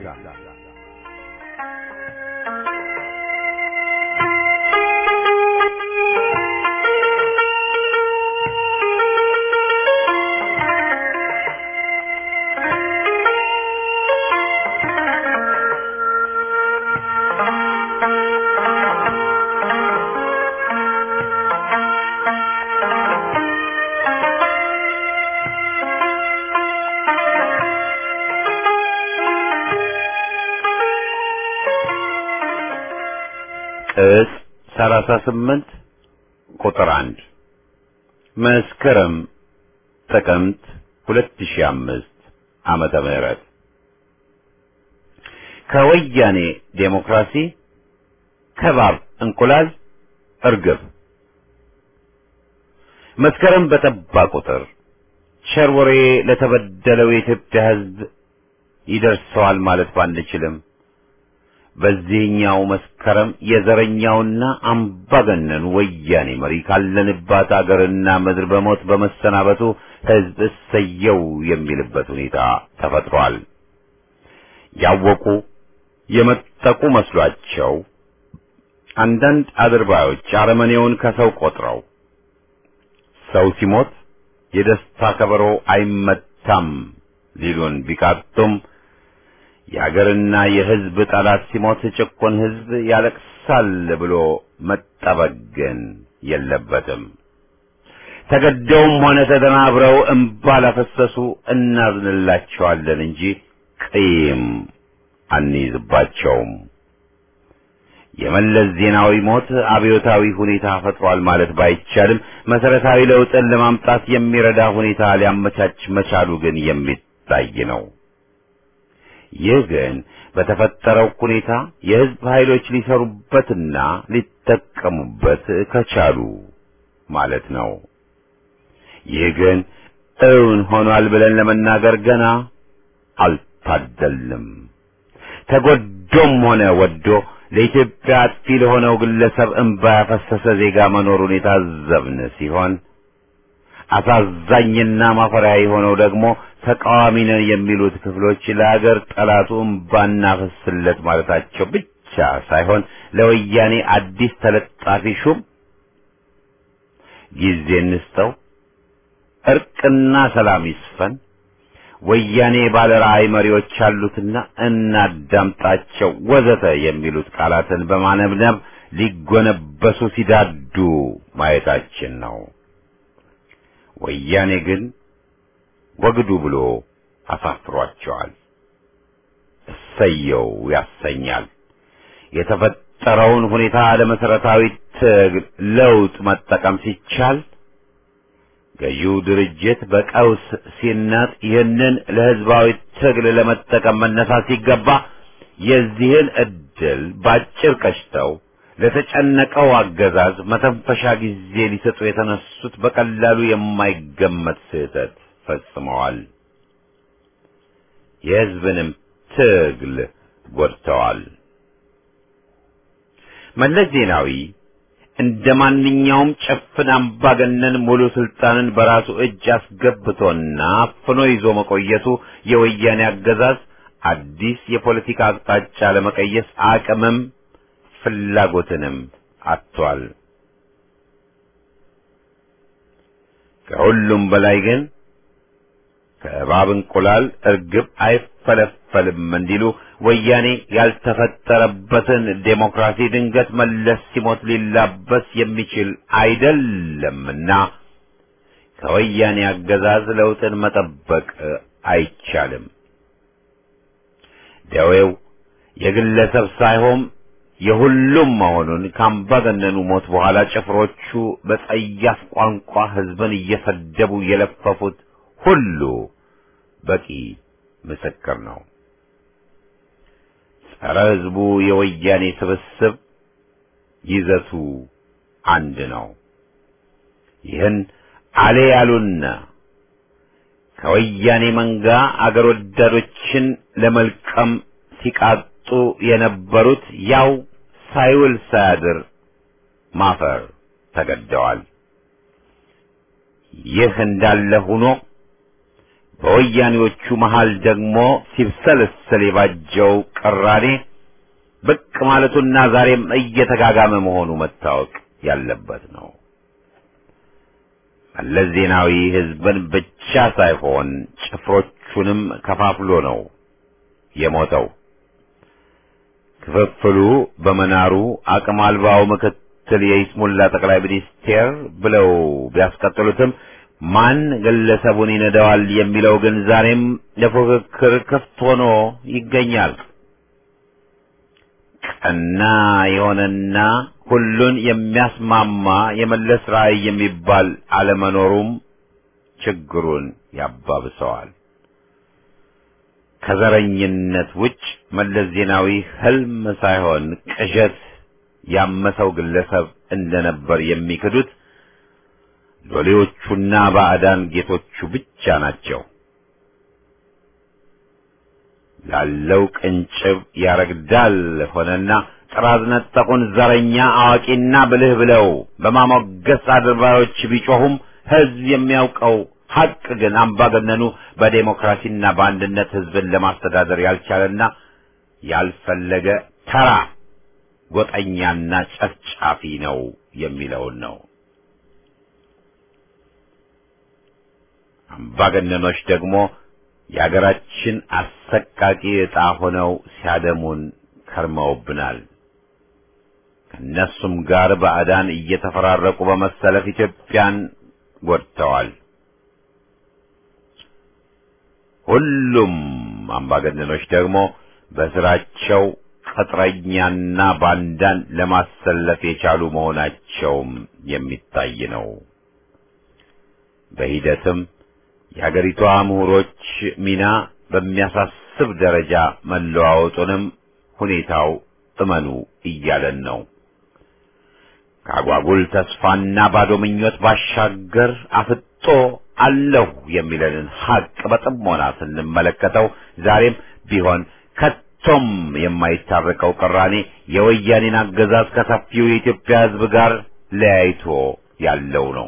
ቅጽ 38 ቁጥር 1 መስከረም ጥቅምት 2005 ዓመተ ምህረት ከወያኔ ዴሞክራሲ ከባብ እንቁላል እርግብ መስከረም በጠባ ቁጥር ቸር ወሬ ለተበደለው የኢትዮጵያ ሕዝብ ይደርሰዋል ማለት ባንችልም በዚህኛው መስከረም የዘረኛውና አምባገነኑ ወያኔ መሪ ካለንባት አገርና ምድር በሞት በመሰናበቱ ሕዝብ እሰየው የሚልበት ሁኔታ ተፈጥሯል። ያወቁ የመጠቁ መስሏቸው አንዳንድ አድርባዮች አረመኔውን ከሰው ቆጥረው ሰው ሲሞት የደስታ ከበሮ አይመታም ሊሉን ቢቃጡም የአገርና የሕዝብ ጠላት ሲሞት ጭቁን ሕዝብ ያለቅሳል ብሎ መጠበቅ ግን የለበትም። ተገደውም ሆነ ተደናብረው እምባ ላፈሰሱ እናዝንላቸዋለን እንጂ ቂም አንይዝባቸውም። የመለስ ዜናዊ ሞት አብዮታዊ ሁኔታ ፈጥሯል ማለት ባይቻልም መሰረታዊ ለውጥን ለማምጣት የሚረዳ ሁኔታ ሊያመቻች መቻሉ ግን የሚታይ ነው። ይህ ግን በተፈጠረው ሁኔታ የሕዝብ ኃይሎች ሊሰሩበትና ሊጠቀሙበት ከቻሉ ማለት ነው። ይህ ግን እውን ሆኗል ብለን ለመናገር ገና አልታደልም። ተጎዶም ሆነ ወዶ ለኢትዮጵያ አጥፊ ለሆነው ግለሰብ እንባ ያፈሰሰ ዜጋ መኖሩን የታዘብን ሲሆን አሳዛኝና ማፈሪያ የሆነው ደግሞ ተቃዋሚ ነን የሚሉት ክፍሎች ለአገር ጠላቱ እምባ እናፈስለት ማለታቸው ብቻ ሳይሆን ለወያኔ አዲስ ተለጣፊ ሹም ጊዜ እንስጠው፣ እርቅና ሰላም ይስፈን፣ ወያኔ ባለ ራዕይ መሪዎች አሉትና እናዳምጣቸው ወዘተ የሚሉት ቃላትን በማነብነብ ሊጎነበሱ ሲዳዱ ማየታችን ነው። ወያኔ ግን ወግዱ ብሎ አሳፍሯቸዋል። እሰየው ያሰኛል። የተፈጠረውን ሁኔታ ለመሰረታዊ ትግል ለውጥ መጠቀም ሲቻል ገዢው ድርጅት በቀውስ ሲናጥ ይህንን ለህዝባዊ ትግል ለመጠቀም መነሳት ሲገባ የዚህን እድል ባጭር ቀጭተው ለተጨነቀው አገዛዝ መተንፈሻ ጊዜ ሊሰጡ የተነሱት በቀላሉ የማይገመት ስህተት ፈጽመዋል። የህዝብንም ትግል ጎድተዋል። መለስ ዜናዊ እንደ ማንኛውም ጭፍን አምባገነን ሙሉ ስልጣንን በራሱ እጅ አስገብቶና አፍኖ ይዞ መቆየቱ የወያኔ አገዛዝ አዲስ የፖለቲካ አቅጣጫ ለመቀየስ አቅምም ፍላጎትንም አጥቷል። ከሁሉም በላይ ግን ከእባብ እንቁላል እርግብ አይፈለፈልም እንዲሉ ወያኔ ያልተፈጠረበትን ዴሞክራሲ ድንገት መለስ ሲሞት ሊላበስ የሚችል አይደለምና ከወያኔ አገዛዝ ለውጥን መጠበቅ አይቻልም። ደዌው የግለሰብ ሳይሆን የሁሉም መሆኑን ከአምባገነኑ ሞት በኋላ ጭፍሮቹ በጸያፍ ቋንቋ ሕዝብን እየሰደቡ የለፈፉት ሁሉ በቂ ምስክር ነው። ጸረ ሕዝቡ የወያኔ ስብስብ ይዘቱ አንድ ነው። ይህን አሌ ያሉና ከወያኔ መንጋ አገር ወዳዶችን ለመልቀም ሲቃጡ የነበሩት ያው ሳይውል ሳያድር ማፈር ተገደዋል። ይህ እንዳለ ሆኖ በወያኔዎቹ መሃል ደግሞ ሲብሰለሰል የባጀው ቅራኔ ብቅ ማለቱና ዛሬም እየተጋጋመ መሆኑ መታወቅ ያለበት ነው። መለስ ዜናዊ ሕዝብን ብቻ ሳይሆን ጭፍሮቹንም ከፋፍሎ ነው የሞተው። ክፍፍሉ በመናሩ አቅም አልባው ምክትል የይስሙላ ጠቅላይ ሚኒስቴር ብለው ቢያስቀጥሉትም ማን ግለሰቡን ይነዳዋል የሚለው ግን ዛሬም ለፉክክር ክፍት ሆኖ ይገኛል። ቀና የሆነና ሁሉን የሚያስማማ የመለስ ራዕይ የሚባል አለመኖሩም ችግሩን ያባብሰዋል። ከዘረኝነት ውጭ መለስ ዜናዊ ህልም ሳይሆን ቅዠት ያመሰው ግለሰብ እንደነበር የሚክዱት ሎሌዎቹና ባዕዳን ጌቶቹ ብቻ ናቸው። ላለው ቅንጭብ ያረግዳል ሆነና ጥራዝ ነጠቁን ዘረኛ አዋቂና ብልህ ብለው በማሞገስ አድርባዮች ቢጮሁም ህዝብ የሚያውቀው ሀቅ ግን አምባገነኑ በዴሞክራሲና በአንድነት ህዝብን ለማስተዳደር ያልቻለና ያልፈለገ ተራ ጎጠኛና ጨፍጫፊ ነው የሚለውን ነው። አምባገነኖች ደግሞ የአገራችን አሰቃቂ ዕጣ ሆነው ሲያደሙን ከርመውብናል። ከእነሱም ጋር ባዕዳን እየተፈራረቁ በመሰለፍ ኢትዮጵያን ጎድተዋል። ሁሉም አምባገነኖች ደግሞ በስራቸው ቅጥረኛና ባንዳን ለማሰለፍ የቻሉ መሆናቸውም የሚታይ ነው። በሂደትም የአገሪቷ ምሁሮች ሚና በሚያሳስብ ደረጃ መለዋወጡንም ሁኔታው እመኑ እያለን ነው። ከአጓጉል ተስፋና ባዶ ምኞት ባሻገር አፍጦ አለሁ የሚለንን ሀቅ በጥሞና ስንመለከተው ዛሬም ቢሆን ከቶም የማይታረቀው ቅራኔ የወያኔን አገዛዝ ከሰፊው የኢትዮጵያ ሕዝብ ጋር ለያይቶ ያለው ነው።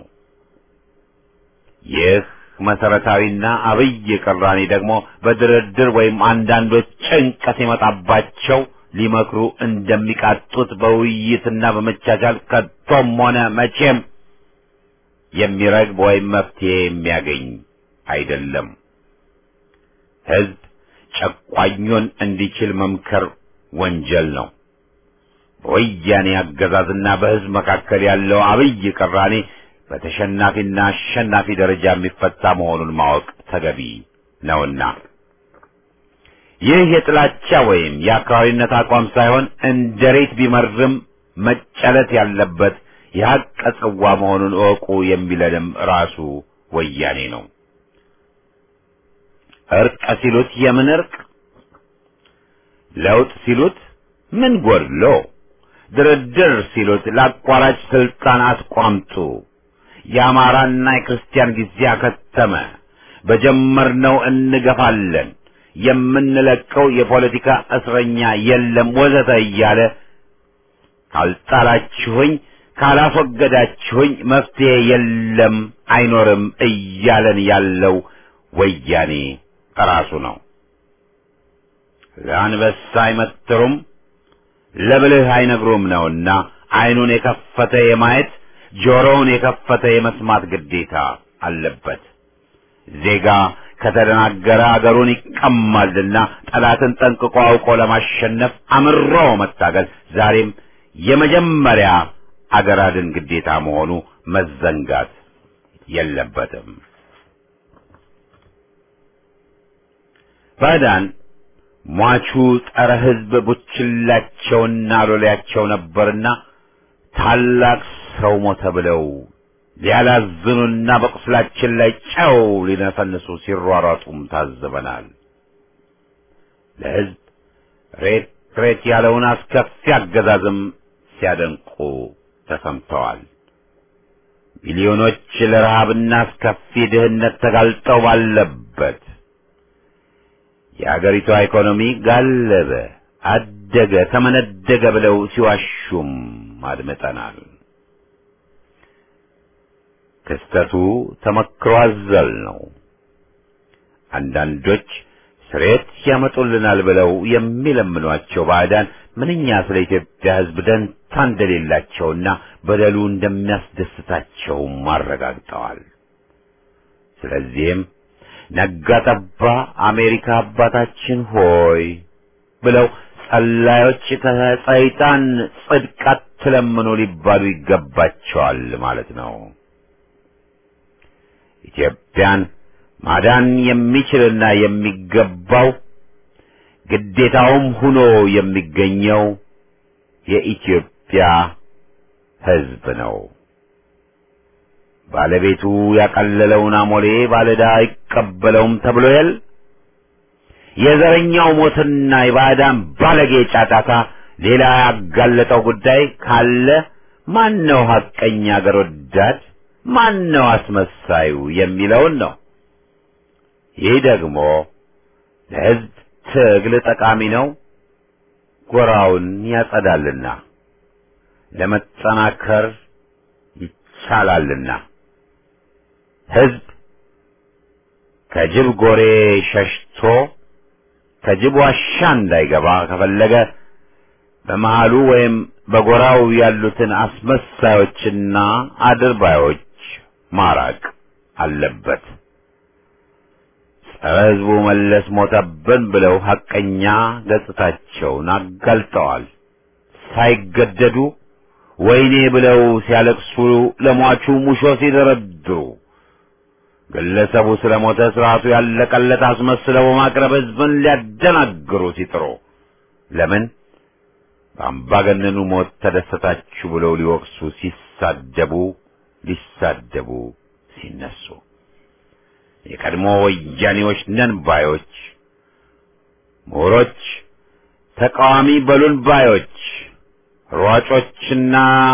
ይህ መሰረታዊና አብይ ቅራኔ ደግሞ በድርድር ወይም አንዳንዶች ጭንቀት የመጣባቸው ሊመክሩ እንደሚቃጡት በውይይትና በመቻቻል ከቶም ሆነ መቼም የሚረግብ ወይም መፍትሄ የሚያገኝ አይደለም። ሕዝብ ጨቋኙን እንዲችል መምከር ወንጀል ነው። በወያኔ አገዛዝና በሕዝብ መካከል ያለው አብይ ቅራኔ በተሸናፊና አሸናፊ ደረጃ የሚፈታ መሆኑን ማወቅ ተገቢ ነውና ይህ የጥላቻ ወይም የአክራሪነት አቋም ሳይሆን እንደ ሬት ቢመርም መጨለት ያለበት የሐቅ ጽዋ መሆኑን እወቁ የሚለንም ራሱ ወያኔ ነው። እርቅ ሲሉት የምን እርቅ? ለውጥ ሲሉት ምን ጎድሎ? ድርድር ሲሉት ለአቋራጭ ስልጣን አትቋምጡ። የአማራና የክርስቲያን ጊዜ አከተመ፣ በጀመርነው እንገፋለን፣ የምንለቀው የፖለቲካ እስረኛ የለም ወዘተ እያለ ካልጣላችሁኝ ካላስወገዳችሁኝ መፍትሄ የለም አይኖርም እያለን ያለው ወያኔ ራሱ ነው። ለአንበሳ አይመትሩም ለብልህ አይነግሩም ነውና ዓይኑን የከፈተ የማየት ጆሮውን የከፈተ የመስማት ግዴታ አለበት። ዜጋ ከተደናገረ አገሩን ይቀማልና ጠላትን ጠንቅቆ አውቆ ለማሸነፍ አምሮ መታገል ዛሬም የመጀመሪያ አገር አድን ግዴታ መሆኑ መዘንጋት የለበትም። ባዕዳን ሟቹ ጸረ ሕዝብ ቡችላቸውና ሎሌያቸው ነበርና ታላቅ ሰው ሞተ ብለው ሊያላዝኑና በቁስላችን ላይ ጨው ሊነፈንሱ ሲሯሯጡም ታዝበናል። ለሕዝብ ሬት ሬት ያለውን አስከፊ አገዛዝም ሲያደንቁ ተሰምተዋል። ሚሊዮኖች ለረሃብና አስከፊ ድህነት ተጋልጠው ባለበት የአገሪቷ ኢኮኖሚ ጋለበ፣ አደገ፣ ተመነደገ ብለው ሲዋሹም አድምጠናል። ክስተቱ ተመክሮ አዘል ነው። አንዳንዶች ስሬት ያመጡልናል ብለው የሚለምኗቸው ባዕዳን ምንኛ ስለ ኢትዮጵያ ሕዝብ ደንታ እንደሌላቸውና በደሉ እንደሚያስደስታቸውም አረጋግጠዋል። ስለዚህም ነጋ ጠባ አሜሪካ አባታችን ሆይ ብለው ጸላዮች ከሰይጣን ጽድቅ አትለምኑ ሊባሉ ይገባቸዋል ማለት ነው። ኢትዮጵያን ማዳን የሚችልና የሚገባው ግዴታውም ሆኖ የሚገኘው የኢትዮጵያ ሕዝብ ነው። ባለቤቱ ያቀለለውን አሞሌ ባለዕዳ አይቀበለውም ተብሎ የል የዘረኛው ሞትና የባዕዳን ባለጌ ጫጫታ ሌላ ያጋለጠው ጉዳይ ካለ ማን ነው ሐቀኛ አገር ወዳድ ማን ነው አስመሳዩ የሚለውን ነው። ይህ ደግሞ ለሕዝብ ትግል ጠቃሚ ነው፣ ጎራውን ያጸዳልና ለመጠናከር ይቻላልና ሕዝብ ከጅብ ጎሬ ሸሽቶ ከጅብ ዋሻ እንዳይገባ ከፈለገ በመሃሉ ወይም በጎራው ያሉትን አስመሳዮችና አድርባዮች ማራቅ አለበት። ጸረ ሕዝቡ መለስ ሞተብን ብለው ሐቀኛ ገጽታቸውን አጋልጠዋል። ሳይገደዱ ወይኔ ብለው ሲያለቅሱ ለሟቹ ሙሾ ሲደረድሩ ግለሰቡ ስለ ሞተ ስርዓቱ ያለቀለት አስመስለው በማቅረብ ሕዝብን ሊያደናግሩ ሲጥሩ ለምን በአምባገነኑ ሞት ተደሰታችሁ ብለው ሊወቅሱ ሲሳደቡ ሊሳደቡ ሲነሱ የቀድሞ ወያኔዎች ነን ባዮች ምሁሮች፣ ተቃዋሚ በሉን ባዮች፣ ሯጮችና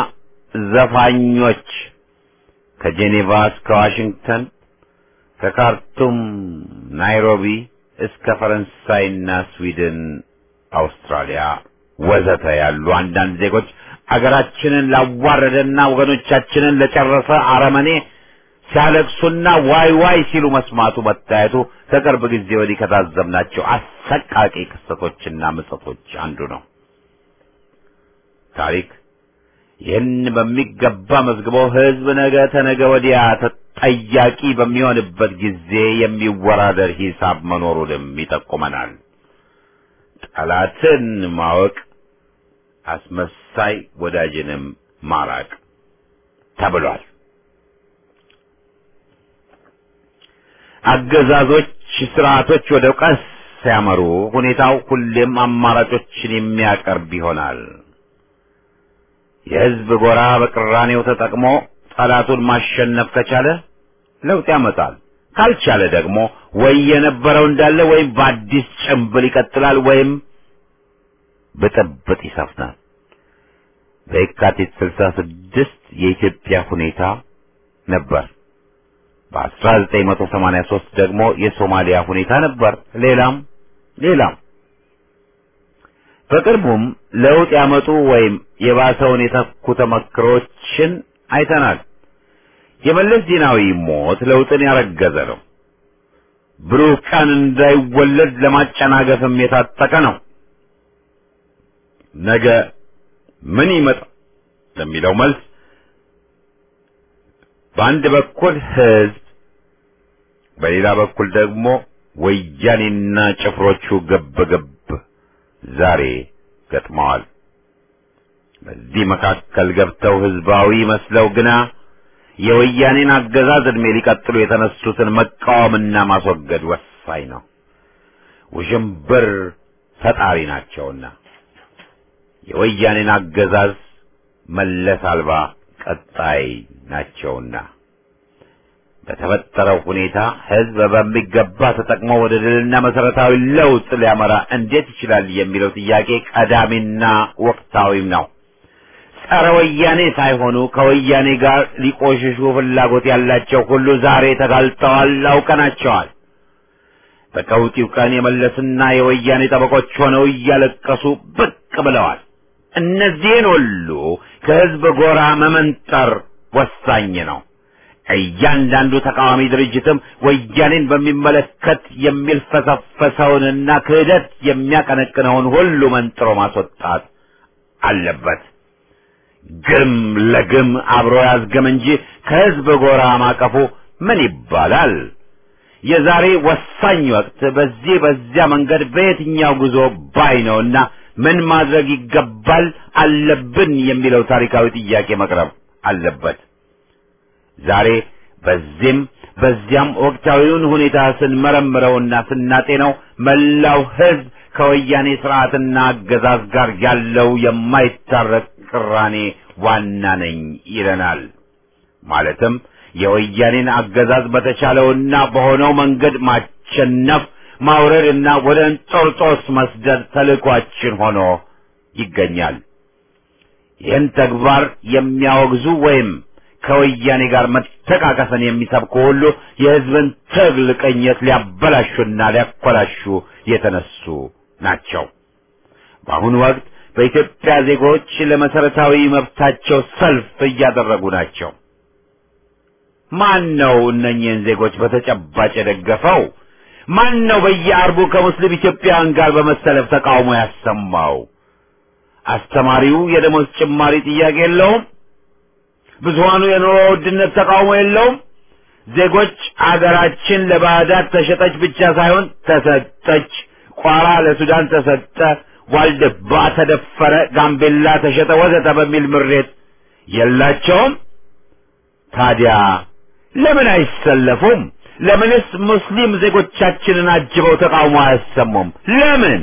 ዘፋኞች ከጄኔቫ እስከ ዋሽንግተን ከካርቱም ናይሮቢ እስከ ፈረንሳይና ስዊድን፣ አውስትራሊያ ወዘተ ያሉ አንዳንድ ዜጎች አገራችንን ላዋረደና ወገኖቻችንን ለጨረሰ አረመኔ ሲያለቅሱና ዋይ ዋይ ሲሉ መስማቱ መታየቱ ከቅርብ ጊዜ ወዲህ ከታዘብናቸው አሰቃቂ ክስተቶችና ምጸቶች አንዱ ነው። ታሪክ ይህን በሚገባ መዝግቦ ሕዝብ ነገ ተነገ ወዲያ ጠያቂ በሚሆንበት ጊዜ የሚወራደር ሂሳብ መኖሩንም ይጠቁመናል። ጠላትን ማወቅ አስመሳይ ወዳጅንም ማራቅ ተብሏል። አገዛዞች፣ ስርዓቶች ወደ ቀስ ሲያመሩ ሁኔታው ሁሌም አማራጮችን የሚያቀርብ ይሆናል። የሕዝብ ጎራ በቅራኔው ተጠቅሞ ጠላቱን ማሸነፍ ከቻለ ለውጥ ያመጣል። ካልቻለ ደግሞ ወይ የነበረው እንዳለ ወይም በአዲስ ጭንብል ይቀጥላል ወይም ብጥብጥ ይሰፍናል። በየካቲት ስልሳ ስድስት የኢትዮጵያ ሁኔታ ነበር። በ1983 ደግሞ የሶማሊያ ሁኔታ ነበር። ሌላም ሌላም በቅርቡም ለውጥ ያመጡ ወይም የባሰውን የተኩ ተመክሮችን አይተናል። የመለስ ዜናዊ ሞት ለውጥን ያረገዘ ነው። ብሩህ ቀን እንዳይወለድ ለማጨናገፍም የታጠቀ ነው። ነገ ምን ይመጣ ለሚለው መልስ በአንድ በኩል ህዝብ፣ በሌላ በኩል ደግሞ ወያኔና ጭፍሮቹ ገብ ገብ ዛሬ ገጥመዋል። በዚህ መካከል ገብተው ህዝባዊ መስለው ግና የወያኔን አገዛዝ ዕድሜ ሊቀጥሉ የተነሱትን መቃወምና ማስወገድ ወሳኝ ነው። ውዥንብር ፈጣሪ ናቸውና የወያኔን አገዛዝ መለስ አልባ ቀጣይ ናቸውና በተፈጠረው ሁኔታ ህዝብ በሚገባ ተጠቅሞ ወደ ድልና መሰረታዊ ለውጥ ሊያመራ እንዴት ይችላል የሚለው ጥያቄ ቀዳሚና ወቅታዊም ነው። ጸረ ወያኔ ሳይሆኑ ከወያኔ ጋር ሊቆሽሹ ፍላጎት ያላቸው ሁሉ ዛሬ ተጋልጠዋል፣ አውቀናቸዋል። በቀውጢው ቀን የመለስና የወያኔ ጠበቆች ሆነው እያለቀሱ ብቅ ብለዋል። እነዚህን ሁሉ ከህዝብ ጎራ መመንጠር ወሳኝ ነው። እያንዳንዱ ተቃዋሚ ድርጅትም ወያኔን በሚመለከት የሚልፈሰፈሰውንና ክህደት የሚያቀነቅነውን ሁሉ መንጥሮ ማስወጣት አለበት። ግም ለግም አብሮ ያዝገም እንጂ ከህዝብ ጎራ ማቀፉ ምን ይባላል? የዛሬ ወሳኝ ወቅት በዚህ በዚያ መንገድ በየትኛው ጉዞ ባይ ነውና ምን ማድረግ ይገባል አለብን የሚለው ታሪካዊ ጥያቄ መቅረብ አለበት። ዛሬ በዚህም በዚያም ወቅታዊውን ሁኔታ ስንመረምረውና ስናጤነው መላው ህዝብ ከወያኔ ስርዓትና አገዛዝ ጋር ያለው የማይታረቅ ቅራኔ ዋና ነኝ ይለናል። ማለትም የወያኔን አገዛዝ በተቻለውና በሆነው መንገድ ማሸነፍ ማውረድና ወደ እንጦርጦስ መስደድ ተልእኳችን ሆኖ ይገኛል። ይህን ተግባር የሚያወግዙ ወይም ከወያኔ ጋር መተቃቀፍን የሚሰብኩ ሁሉ የህዝብን ትግል ቅኝት ሊያበላሹና ሊያኮላሹ የተነሱ ናቸው። በአሁኑ ወቅት በኢትዮጵያ ዜጎች ለመሰረታዊ መብታቸው ሰልፍ እያደረጉ ናቸው። ማን ነው እነኚህን ዜጎች በተጨባጭ የደገፈው? ማን ነው በየአርቡ ከሙስሊም ኢትዮጵያውያን ጋር በመሰለፍ ተቃውሞ ያሰማው? አስተማሪው የደሞዝ ጭማሪ ጥያቄ የለውም? ብዙሃኑ የኑሮ ውድነት ተቃውሞ የለውም? ዜጎች አገራችን ለባዕዳት ተሸጠች ብቻ ሳይሆን ተሰጠች፣ ቋራ ለሱዳን ተሰጠ፣ ዋልድባ ተደፈረ፣ ጋምቤላ ተሸጠ፣ ወዘተ በሚል ምሬት የላቸውም? ታዲያ ለምን አይሰለፉም? ለምንስ ሙስሊም ዜጎቻችንን አጅበው ተቃውሞ አያሰሙም? ለምን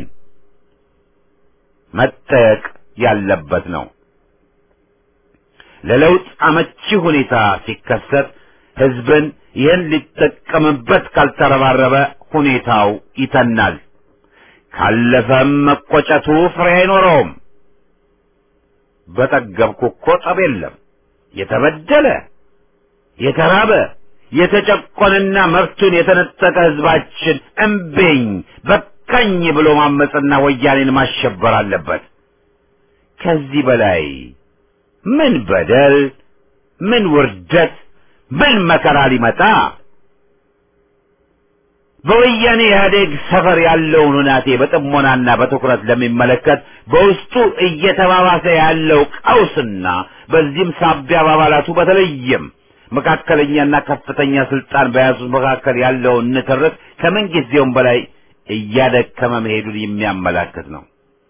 መጠየቅ ያለበት ነው። ለለውጥ አመቺ ሁኔታ ሲከሰት ህዝብን ይህን ሊጠቀምበት ካልተረባረበ ሁኔታው ይተናል። ካለፈም መቆጨቱ ፍሬ አይኖረውም። በጠገብኩ እኮ ጠብ የለም። የተበደለ የተራበ የተጨቆነና መብቱን የተነጠቀ ህዝባችን እምቢኝ በቃኝ ብሎ ማመፅና ወያኔን ማሸበር አለበት። ከዚህ በላይ ምን በደል፣ ምን ውርደት፣ ምን መከራ ሊመጣ? በወያኔ ኢህአዴግ ሰፈር ያለውን ሁናቴ በጥሞናና በትኩረት ለሚመለከት በውስጡ እየተባባሰ ያለው ቀውስና በዚህም ሳቢያ በአባላቱ በተለይም መካከለኛና ከፍተኛ ስልጣን በያዙት መካከል ያለውን ንትርክ ከምን ጊዜውም በላይ እያደከመ መሄዱን የሚያመላክት ነው።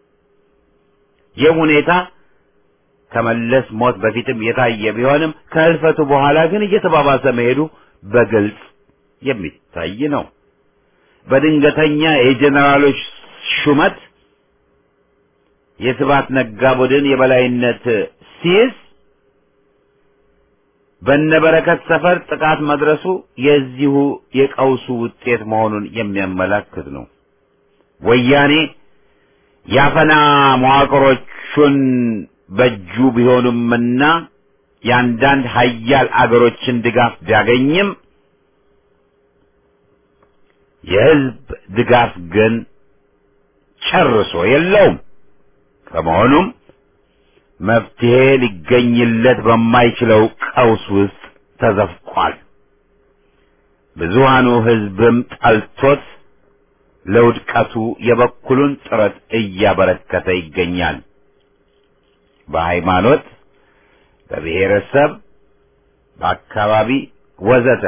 ይህ ሁኔታ ከመለስ ሞት በፊትም የታየ ቢሆንም ከህልፈቱ በኋላ ግን እየተባባሰ መሄዱ በግልጽ የሚታይ ነው። በድንገተኛ የጄኔራሎች ሹመት የስብሐት ነጋ ቡድን የበላይነት ሲይዝ በነበረከት ሰፈር ጥቃት መድረሱ የዚሁ የቀውሱ ውጤት መሆኑን የሚያመላክት ነው። ወያኔ ያፈና መዋቅሮቹን በእጁ ቢሆኑምና የአንዳንድ ሀያል አገሮችን ድጋፍ ቢያገኝም የህዝብ ድጋፍ ግን ጨርሶ የለውም። ከመሆኑም መፍትሄ ሊገኝለት በማይችለው ቀውስ ውስጥ ተዘፍቋል። ብዙሃኑ ህዝብም ጠልቶት ለውድቀቱ የበኩሉን ጥረት እያበረከተ ይገኛል። በሃይማኖት፣ በብሔረሰብ፣ በአካባቢ ወዘተ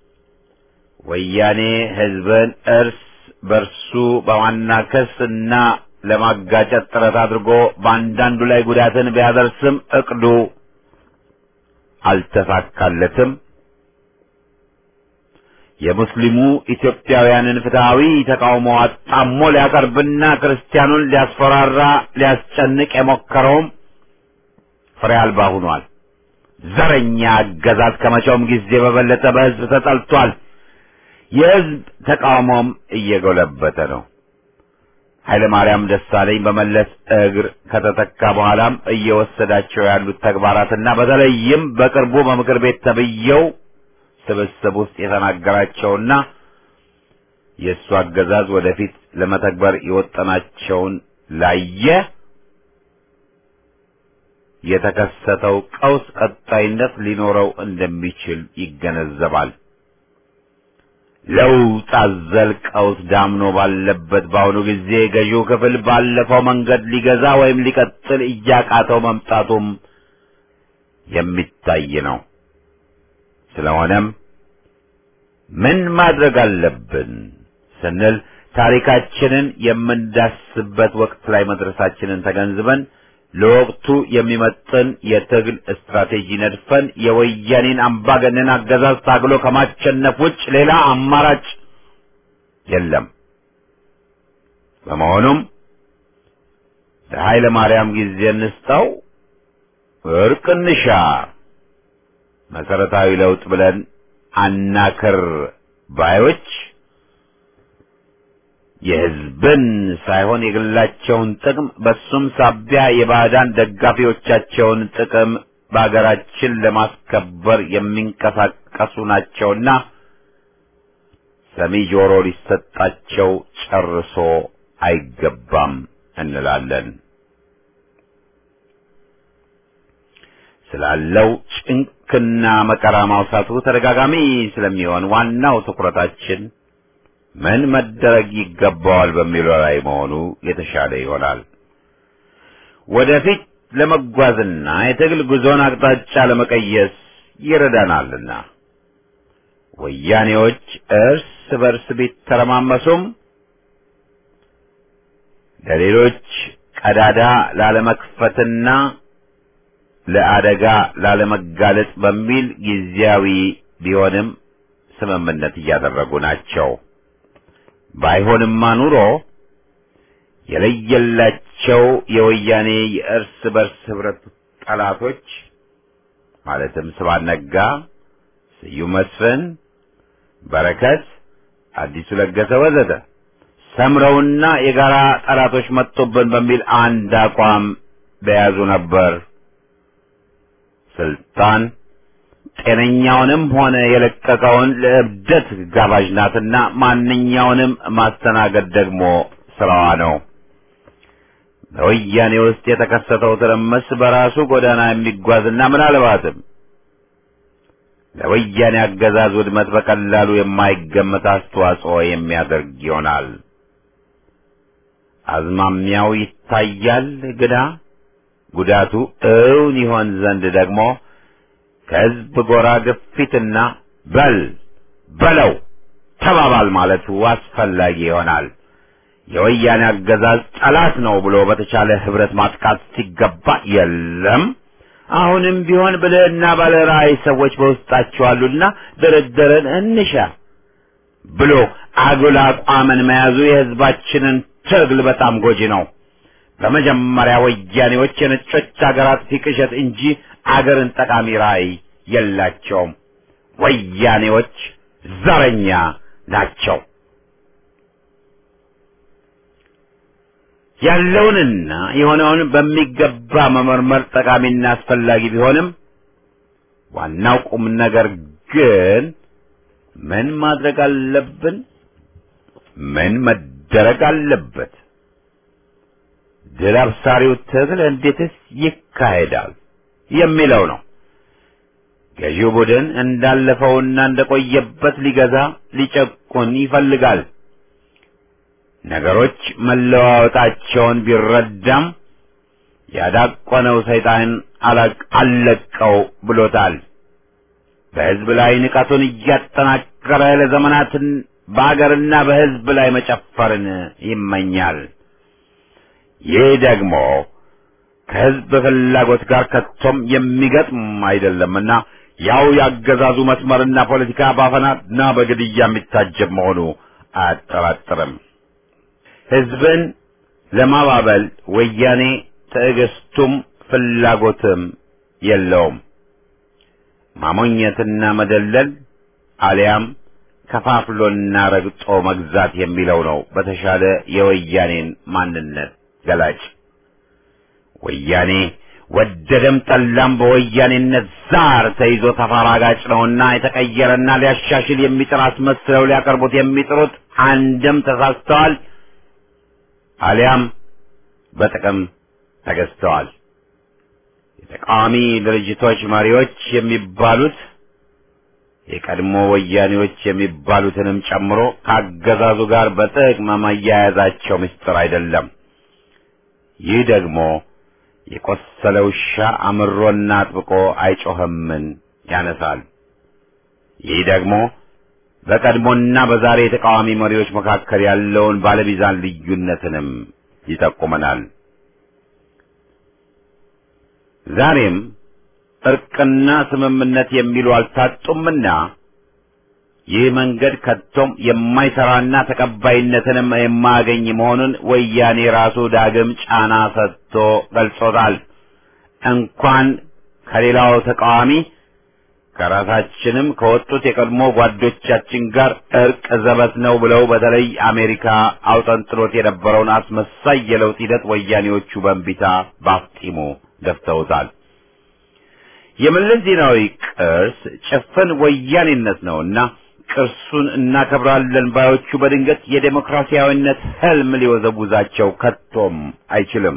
ወያኔ ህዝብን እርስ በርሱ በማናከስ እና ለማጋጨት ጥረት አድርጎ በአንዳንዱ ላይ ጉዳትን ቢያደርስም እቅዱ አልተሳካለትም። የሙስሊሙ ኢትዮጵያውያንን ፍትሐዊ ተቃውሞ አጣሞ ሊያቀርብና ክርስቲያኑን ሊያስፈራራ ሊያስጨንቅ የሞከረውም ፍሬ አልባ ሆኗል። ዘረኛ አገዛዝ ከመቼውም ጊዜ በበለጠ በህዝብ ተጠልቷል። የህዝብ ተቃውሞም እየጎለበተ ነው። ኃይለ ማርያም ደሳለኝ በመለስ እግር ከተተካ በኋላም እየወሰዳቸው ያሉት ተግባራትና በተለይም በቅርቡ በምክር ቤት ተብየው ስብስብ ውስጥ የተናገራቸውና የእሱ አገዛዝ ወደፊት ለመተግበር የወጠናቸውን ላየ የተከሰተው ቀውስ ቀጣይነት ሊኖረው እንደሚችል ይገነዘባል። ለውጥ አዘል ቀውስ ዳምኖ ባለበት በአሁኑ ጊዜ ገዢው ክፍል ባለፈው መንገድ ሊገዛ ወይም ሊቀጥል እያቃተው መምጣቱም የሚታይ ነው። ስለሆነም ምን ማድረግ አለብን ስንል ታሪካችንን የምንዳስበት ወቅት ላይ መድረሳችንን ተገንዝበን ለወቅቱ የሚመጥን የትግል ስትራቴጂ ነድፈን የወያኔን አምባገነን አገዛዝ ታግሎ ከማሸነፍ ውጭ ሌላ አማራጭ የለም። በመሆኑም ለኃይለ ማርያም ጊዜ እንስጠው፣ እርቅ እንሻ፣ መሰረታዊ ለውጥ ብለን አናክር ባዮች የሕዝብን ሳይሆን የግላቸውን ጥቅም በሱም ሳቢያ የባዕዳን ደጋፊዎቻቸውን ጥቅም በአገራችን ለማስከበር የሚንቀሳቀሱ ናቸውና ሰሚ ጆሮ ሊሰጣቸው ጨርሶ አይገባም እንላለን። ስላለው ጭንቅና መከራ ማውሳቱ ተደጋጋሚ ስለሚሆን ዋናው ትኩረታችን ምን መደረግ ይገባዋል በሚለው ላይ መሆኑ የተሻለ ይሆናል። ወደፊት ለመጓዝና የትግል ጉዞን አቅጣጫ ለመቀየስ ይረዳናልና ወያኔዎች እርስ በርስ ቢተረማመሱም ለሌሎች ቀዳዳ ላለመክፈትና ለአደጋ ላለመጋለጥ በሚል ጊዜያዊ ቢሆንም ስምምነት እያደረጉ ናቸው። ባይሆንማ ኑሮ የለየላቸው የወያኔ የእርስ በርስ ህብረት ጠላቶች ማለትም ስብሐት ነጋ፣ ስዩም መስፍን፣ በረከት፣ አዲሱ ለገሰ ወዘተ ሰምረውና የጋራ ጠላቶች መጡብን በሚል አንድ አቋም በያዙ ነበር። ስልጣን ጤነኛውንም ሆነ የለቀቀውን ለእብደት ጋባዥ ናትና ማንኛውንም ማስተናገድ ደግሞ ስራዋ ነው። በወያኔ ውስጥ የተከሰተው ትርምስ በራሱ ጎዳና የሚጓዝና ምናልባትም ለወያኔ አገዛዝ ውድመት በቀላሉ የማይገመት አስተዋጽኦ የሚያደርግ ይሆናል። አዝማሚያው ይታያል ግና ጉዳቱ እውን ይሆን ዘንድ ደግሞ ከህዝብ ጎራ ግፊትና በል በለው ተባባል ማለቱ አስፈላጊ ይሆናል። የወያኔ አገዛዝ ጠላት ነው ብሎ በተቻለ ህብረት ማጥቃት ሲገባ የለም አሁንም ቢሆን ብልህና ባለ ራዕይ ሰዎች በውስጣቸው አሉና ድርድርን እንሻ ብሎ አጉል አቋምን መያዙ የህዝባችንን ትግል በጣም ጎጂ ነው። በመጀመሪያ ወያኔዎች የነጮች አገራት ፊቅሸት እንጂ አገርን ጠቃሚ ራዕይ የላቸውም። ወያኔዎች ዘረኛ ናቸው። ያለውንና የሆነውን በሚገባ መመርመር ጠቃሚና አስፈላጊ ቢሆንም ዋናው ቁም ነገር ግን ምን ማድረግ አለብን? ምን መደረግ አለበት? ድል አብሳሪው ትግል እንዴትስ ይካሄዳል የሚለው ነው። ገዢው ቡድን እንዳለፈውና እንደቆየበት ሊገዛ ሊጨቁን ይፈልጋል። ነገሮች መለዋወጣቸውን ቢረዳም ያዳቆነው ሰይጣን አለቀው ብሎታል። በሕዝብ ላይ ንቀቱን እያጠናከረ ለዘመናትን በአገርና በሕዝብ ላይ መጨፈርን ይመኛል። ይህ ደግሞ ከሕዝብ ፍላጎት ጋር ከቶም የሚገጥም አይደለምና ያው ያገዛዙ መስመርና ፖለቲካ ባፈናና በግድያ የሚታጀብ መሆኑ አያጠራጥርም። ሕዝብን ለማባበል ወያኔ ትዕግስቱም ፍላጎትም የለውም። ማሞኘትና መደለል አሊያም ከፋፍሎና ረግጦ መግዛት የሚለው ነው በተሻለ የወያኔን ማንነት ገላጭ። ወያኔ ወደደም ጠላም በወያኔነት ዛር ተይዞ ተፈራጋጭ ነውና የተቀየረና ሊያሻሽል የሚጥር አስመስለው ሊያቀርቡት የሚጥሩት አንድም ተሳስተዋል አሊያም በጥቅም ተገዝተዋል። የተቃዋሚ ድርጅቶች መሪዎች የሚባሉት የቀድሞ ወያኔዎች የሚባሉትንም ጨምሮ ከአገዛዙ ጋር በጥቅም መያያዛቸው ምስጢር አይደለም። ይህ ደግሞ የቆሰለ ውሻ አምሮና አጥብቆ አይጮህምን ያነሳል። ይህ ደግሞ በቀድሞና በዛሬ የተቃዋሚ መሪዎች መካከል ያለውን ባለሚዛን ልዩነትንም ይጠቁመናል። ዛሬም እርቅና ስምምነት የሚሉ አልታጡምና ይህ መንገድ ከቶም የማይሰራና ተቀባይነትንም የማያገኝ መሆኑን ወያኔ ራሱ ዳግም ጫና ሰጥቶ ገልጾታል። እንኳን ከሌላው ተቃዋሚ ከራሳችንም ከወጡት የቀድሞ ጓዶቻችን ጋር እርቅ ዘበት ነው ብለው በተለይ አሜሪካ አውጠንጥሎት የነበረውን አስመሳይ የለውጥ ሂደት ወያኔዎቹ በእንቢታ ባፍጢሙ ደፍተውታል። የመለስ ዜናዊ ቅርስ ጭፍን ወያኔነት ነውና ቅርሱን እናከብራለን ባዮቹ በድንገት የዴሞክራሲያዊነት ህልም ሊወዘውዛቸው ከቶም አይችልም።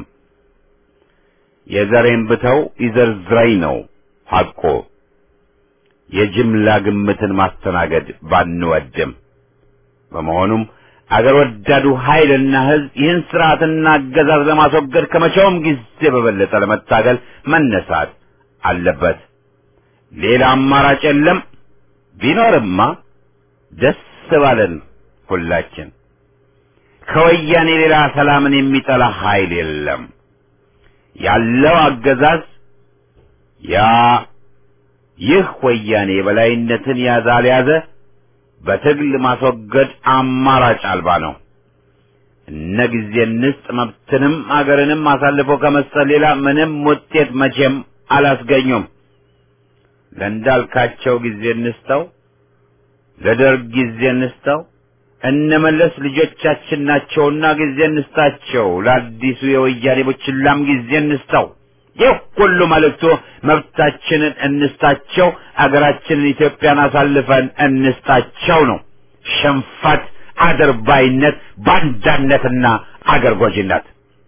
የዘሬን ብተው ይዘርዝረኝ ነው ሐቆ። የጅምላ ግምትን ማስተናገድ ባንወድም፣ በመሆኑም አገር ወዳዱ ኃይልና ህዝብ ይህን ስርዓትና አገዛዝ ለማስወገድ ከመቼውም ጊዜ በበለጠ ለመታገል መነሳት አለበት። ሌላ አማራጭ የለም። ቢኖርማ ደስ ባለን ሁላችን። ከወያኔ ሌላ ሰላምን የሚጠላ ኃይል የለም። ያለው አገዛዝ ያ ይህ ወያኔ የበላይነትን ያዘ አልያዘ በትግል ማስወገድ አማራጭ አልባ ነው። እነ ጊዜ እንስጥ መብትንም አገርንም አሳልፎ ከመስጠት ሌላ ምንም ውጤት መቼም አላስገኙም። ለእንዳልካቸው ጊዜ እንስጠው፣ ለደርግ ጊዜ እንስጠው፣ እነመለስ ልጆቻችን ናቸውና ጊዜ እንስጣቸው፣ ለአዲሱ የወያኔ ቡችላም ጊዜ እንስጠው። ይህ ሁሉ መልእክቱ መብታችንን እንስጣቸው፣ አገራችንን ኢትዮጵያን አሳልፈን እንስጣቸው ነው። ሽንፈት፣ አድርባይነት፣ ባንዳነትና አገር ጎጂነት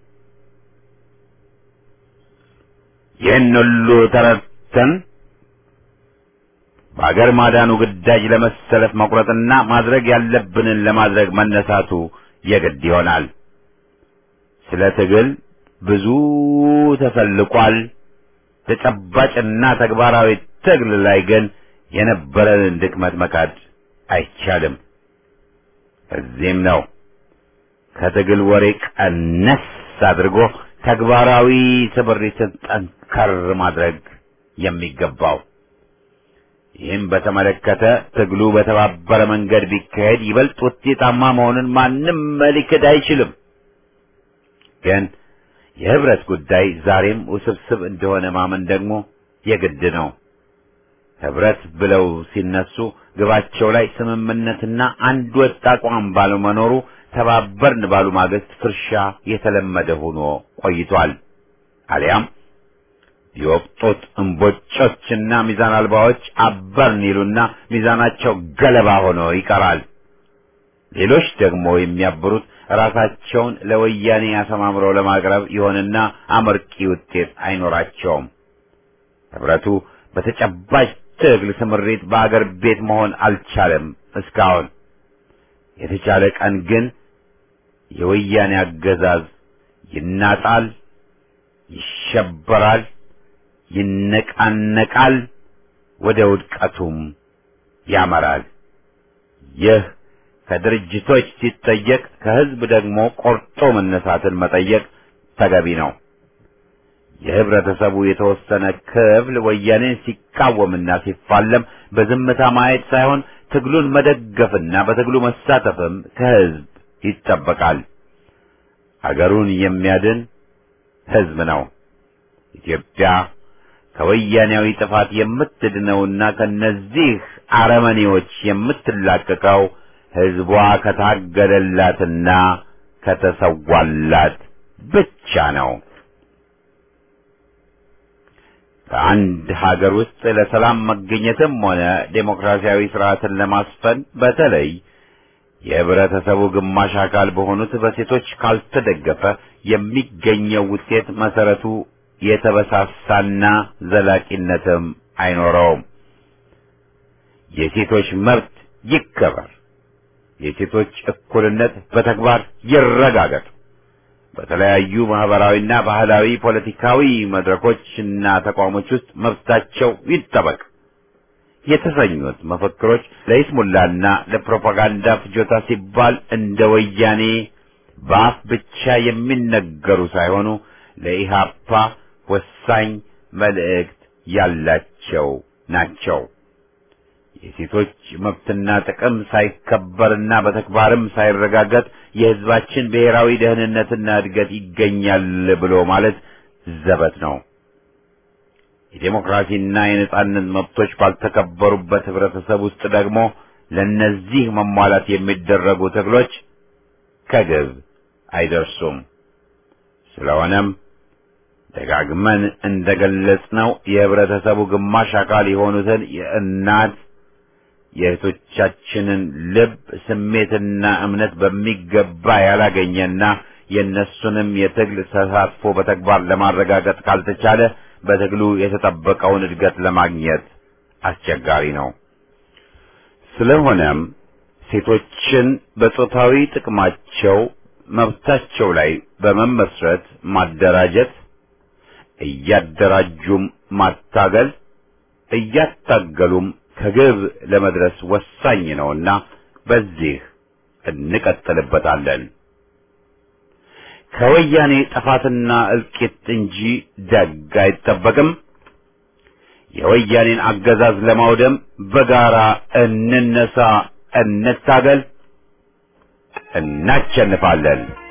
ይህን ሁሉ ተረድተን በአገር ማዳኑ ግዳጅ ለመሰለፍ መቁረጥና ማድረግ ያለብንን ለማድረግ መነሳቱ የግድ ይሆናል። ስለ ትግል ብዙ ተሰልቋል። ተጨባጭና ተግባራዊ ትግል ላይ ግን የነበረንን ድክመት መካድ አይቻልም። እዚህም ነው ከትግል ወሬ ቀነስ አድርጎ ተግባራዊ ስምሪትን ጠንከር ማድረግ የሚገባው። ይህም በተመለከተ ትግሉ በተባበረ መንገድ ቢካሄድ ይበልጥ ውጤታማ መሆኑን ማንም ሊክድ አይችልም። ግን የህብረት ጉዳይ ዛሬም ውስብስብ እንደሆነ ማመን ደግሞ የግድ ነው። ህብረት ብለው ሲነሱ ግባቸው ላይ ስምምነትና አንድ ወጥ አቋም ባለመኖሩ ተባበርን ባሉ ማግስት ፍርሻ የተለመደ ሆኖ ቆይቷል። አሊያም የወቅጡት እምቦጮችና ሚዛን አልባዎች አበርን ይሉና ሚዛናቸው ገለባ ሆኖ ይቀራል። ሌሎች ደግሞ የሚያብሩት ራሳቸውን ለወያኔ አሰማምረው ለማቅረብ ይሆንና አመርቂ ውጤት አይኖራቸውም። ህብረቱ በተጨባጭ ትግል ስምሪት በአገር ቤት መሆን አልቻለም እስካሁን። የተቻለ ቀን ግን የወያኔ አገዛዝ ይናጣል፣ ይሸበራል፣ ይነቃነቃል፣ ወደ ውድቀቱም ያመራል። ይህ ከድርጅቶች ሲጠየቅ ከህዝብ ደግሞ ቆርጦ መነሳትን መጠየቅ ተገቢ ነው። የህብረተሰቡ የተወሰነ ክፍል ወያኔን ሲቃወምና ሲፋለም በዝምታ ማየት ሳይሆን ትግሉን መደገፍና በትግሉ መሳተፍም ከህዝብ ይጠበቃል። አገሩን የሚያድን ህዝብ ነው። ኢትዮጵያ ከወያኔያዊ ጥፋት የምትድነውና ከነዚህ አረመኔዎች የምትላቀቀው ህዝቧ ከታገለላትና ከተሰዋላት ብቻ ነው። በአንድ ሀገር ውስጥ ለሰላም መገኘትም ሆነ ዴሞክራሲያዊ ስርዓትን ለማስፈን በተለይ የህብረተሰቡ ግማሽ አካል በሆኑት በሴቶች ካልተደገፈ የሚገኘው ውጤት መሰረቱ የተበሳሳና ዘላቂነትም አይኖረውም። የሴቶች መብት ይከበር፣ የሴቶች እኩልነት በተግባር ይረጋገጥ፣ በተለያዩ ማህበራዊና ባህላዊ ፖለቲካዊ መድረኮችና ተቋሞች ውስጥ መብታቸው ይጠበቅ የተሰኙት መፈክሮች ለይስሙላና ለፕሮፓጋንዳ ፍጆታ ሲባል እንደ ወያኔ በአፍ ብቻ የሚነገሩ ሳይሆኑ ለኢሃፓ ወሳኝ መልእክት ያላቸው ናቸው። የሴቶች መብትና ጥቅም ሳይከበርና በተግባርም ሳይረጋገጥ የህዝባችን ብሔራዊ ደህንነትና እድገት ይገኛል ብሎ ማለት ዘበት ነው። የዴሞክራሲና የነጻነት መብቶች ባልተከበሩበት ህብረተሰብ ውስጥ ደግሞ ለነዚህ መሟላት የሚደረጉ ትግሎች ከግብ አይደርሱም። ስለሆነም ደጋግመን እንደገለጽነው የህብረተሰቡ ግማሽ አካል የሆኑትን የእናት የእህቶቻችንን ልብ ስሜትና እምነት በሚገባ ያላገኘና የእነሱንም የትግል ተሳትፎ በተግባር ለማረጋገጥ ካልተቻለ በትግሉ የተጠበቀውን እድገት ለማግኘት አስቸጋሪ ነው። ስለሆነም ሴቶችን በጾታዊ ጥቅማቸው መብታቸው ላይ በመመስረት ማደራጀት፣ እያደራጁም ማታገል፣ እያታገሉም ከግብ ለመድረስ ወሳኝ ነውና በዚህ እንቀጥልበታለን። ከወያኔ ጥፋትና እልቂት እንጂ ደግ አይጠበቅም። የወያኔን አገዛዝ ለማውደም በጋራ እንነሳ፣ እንታገል፣ እናሸንፋለን።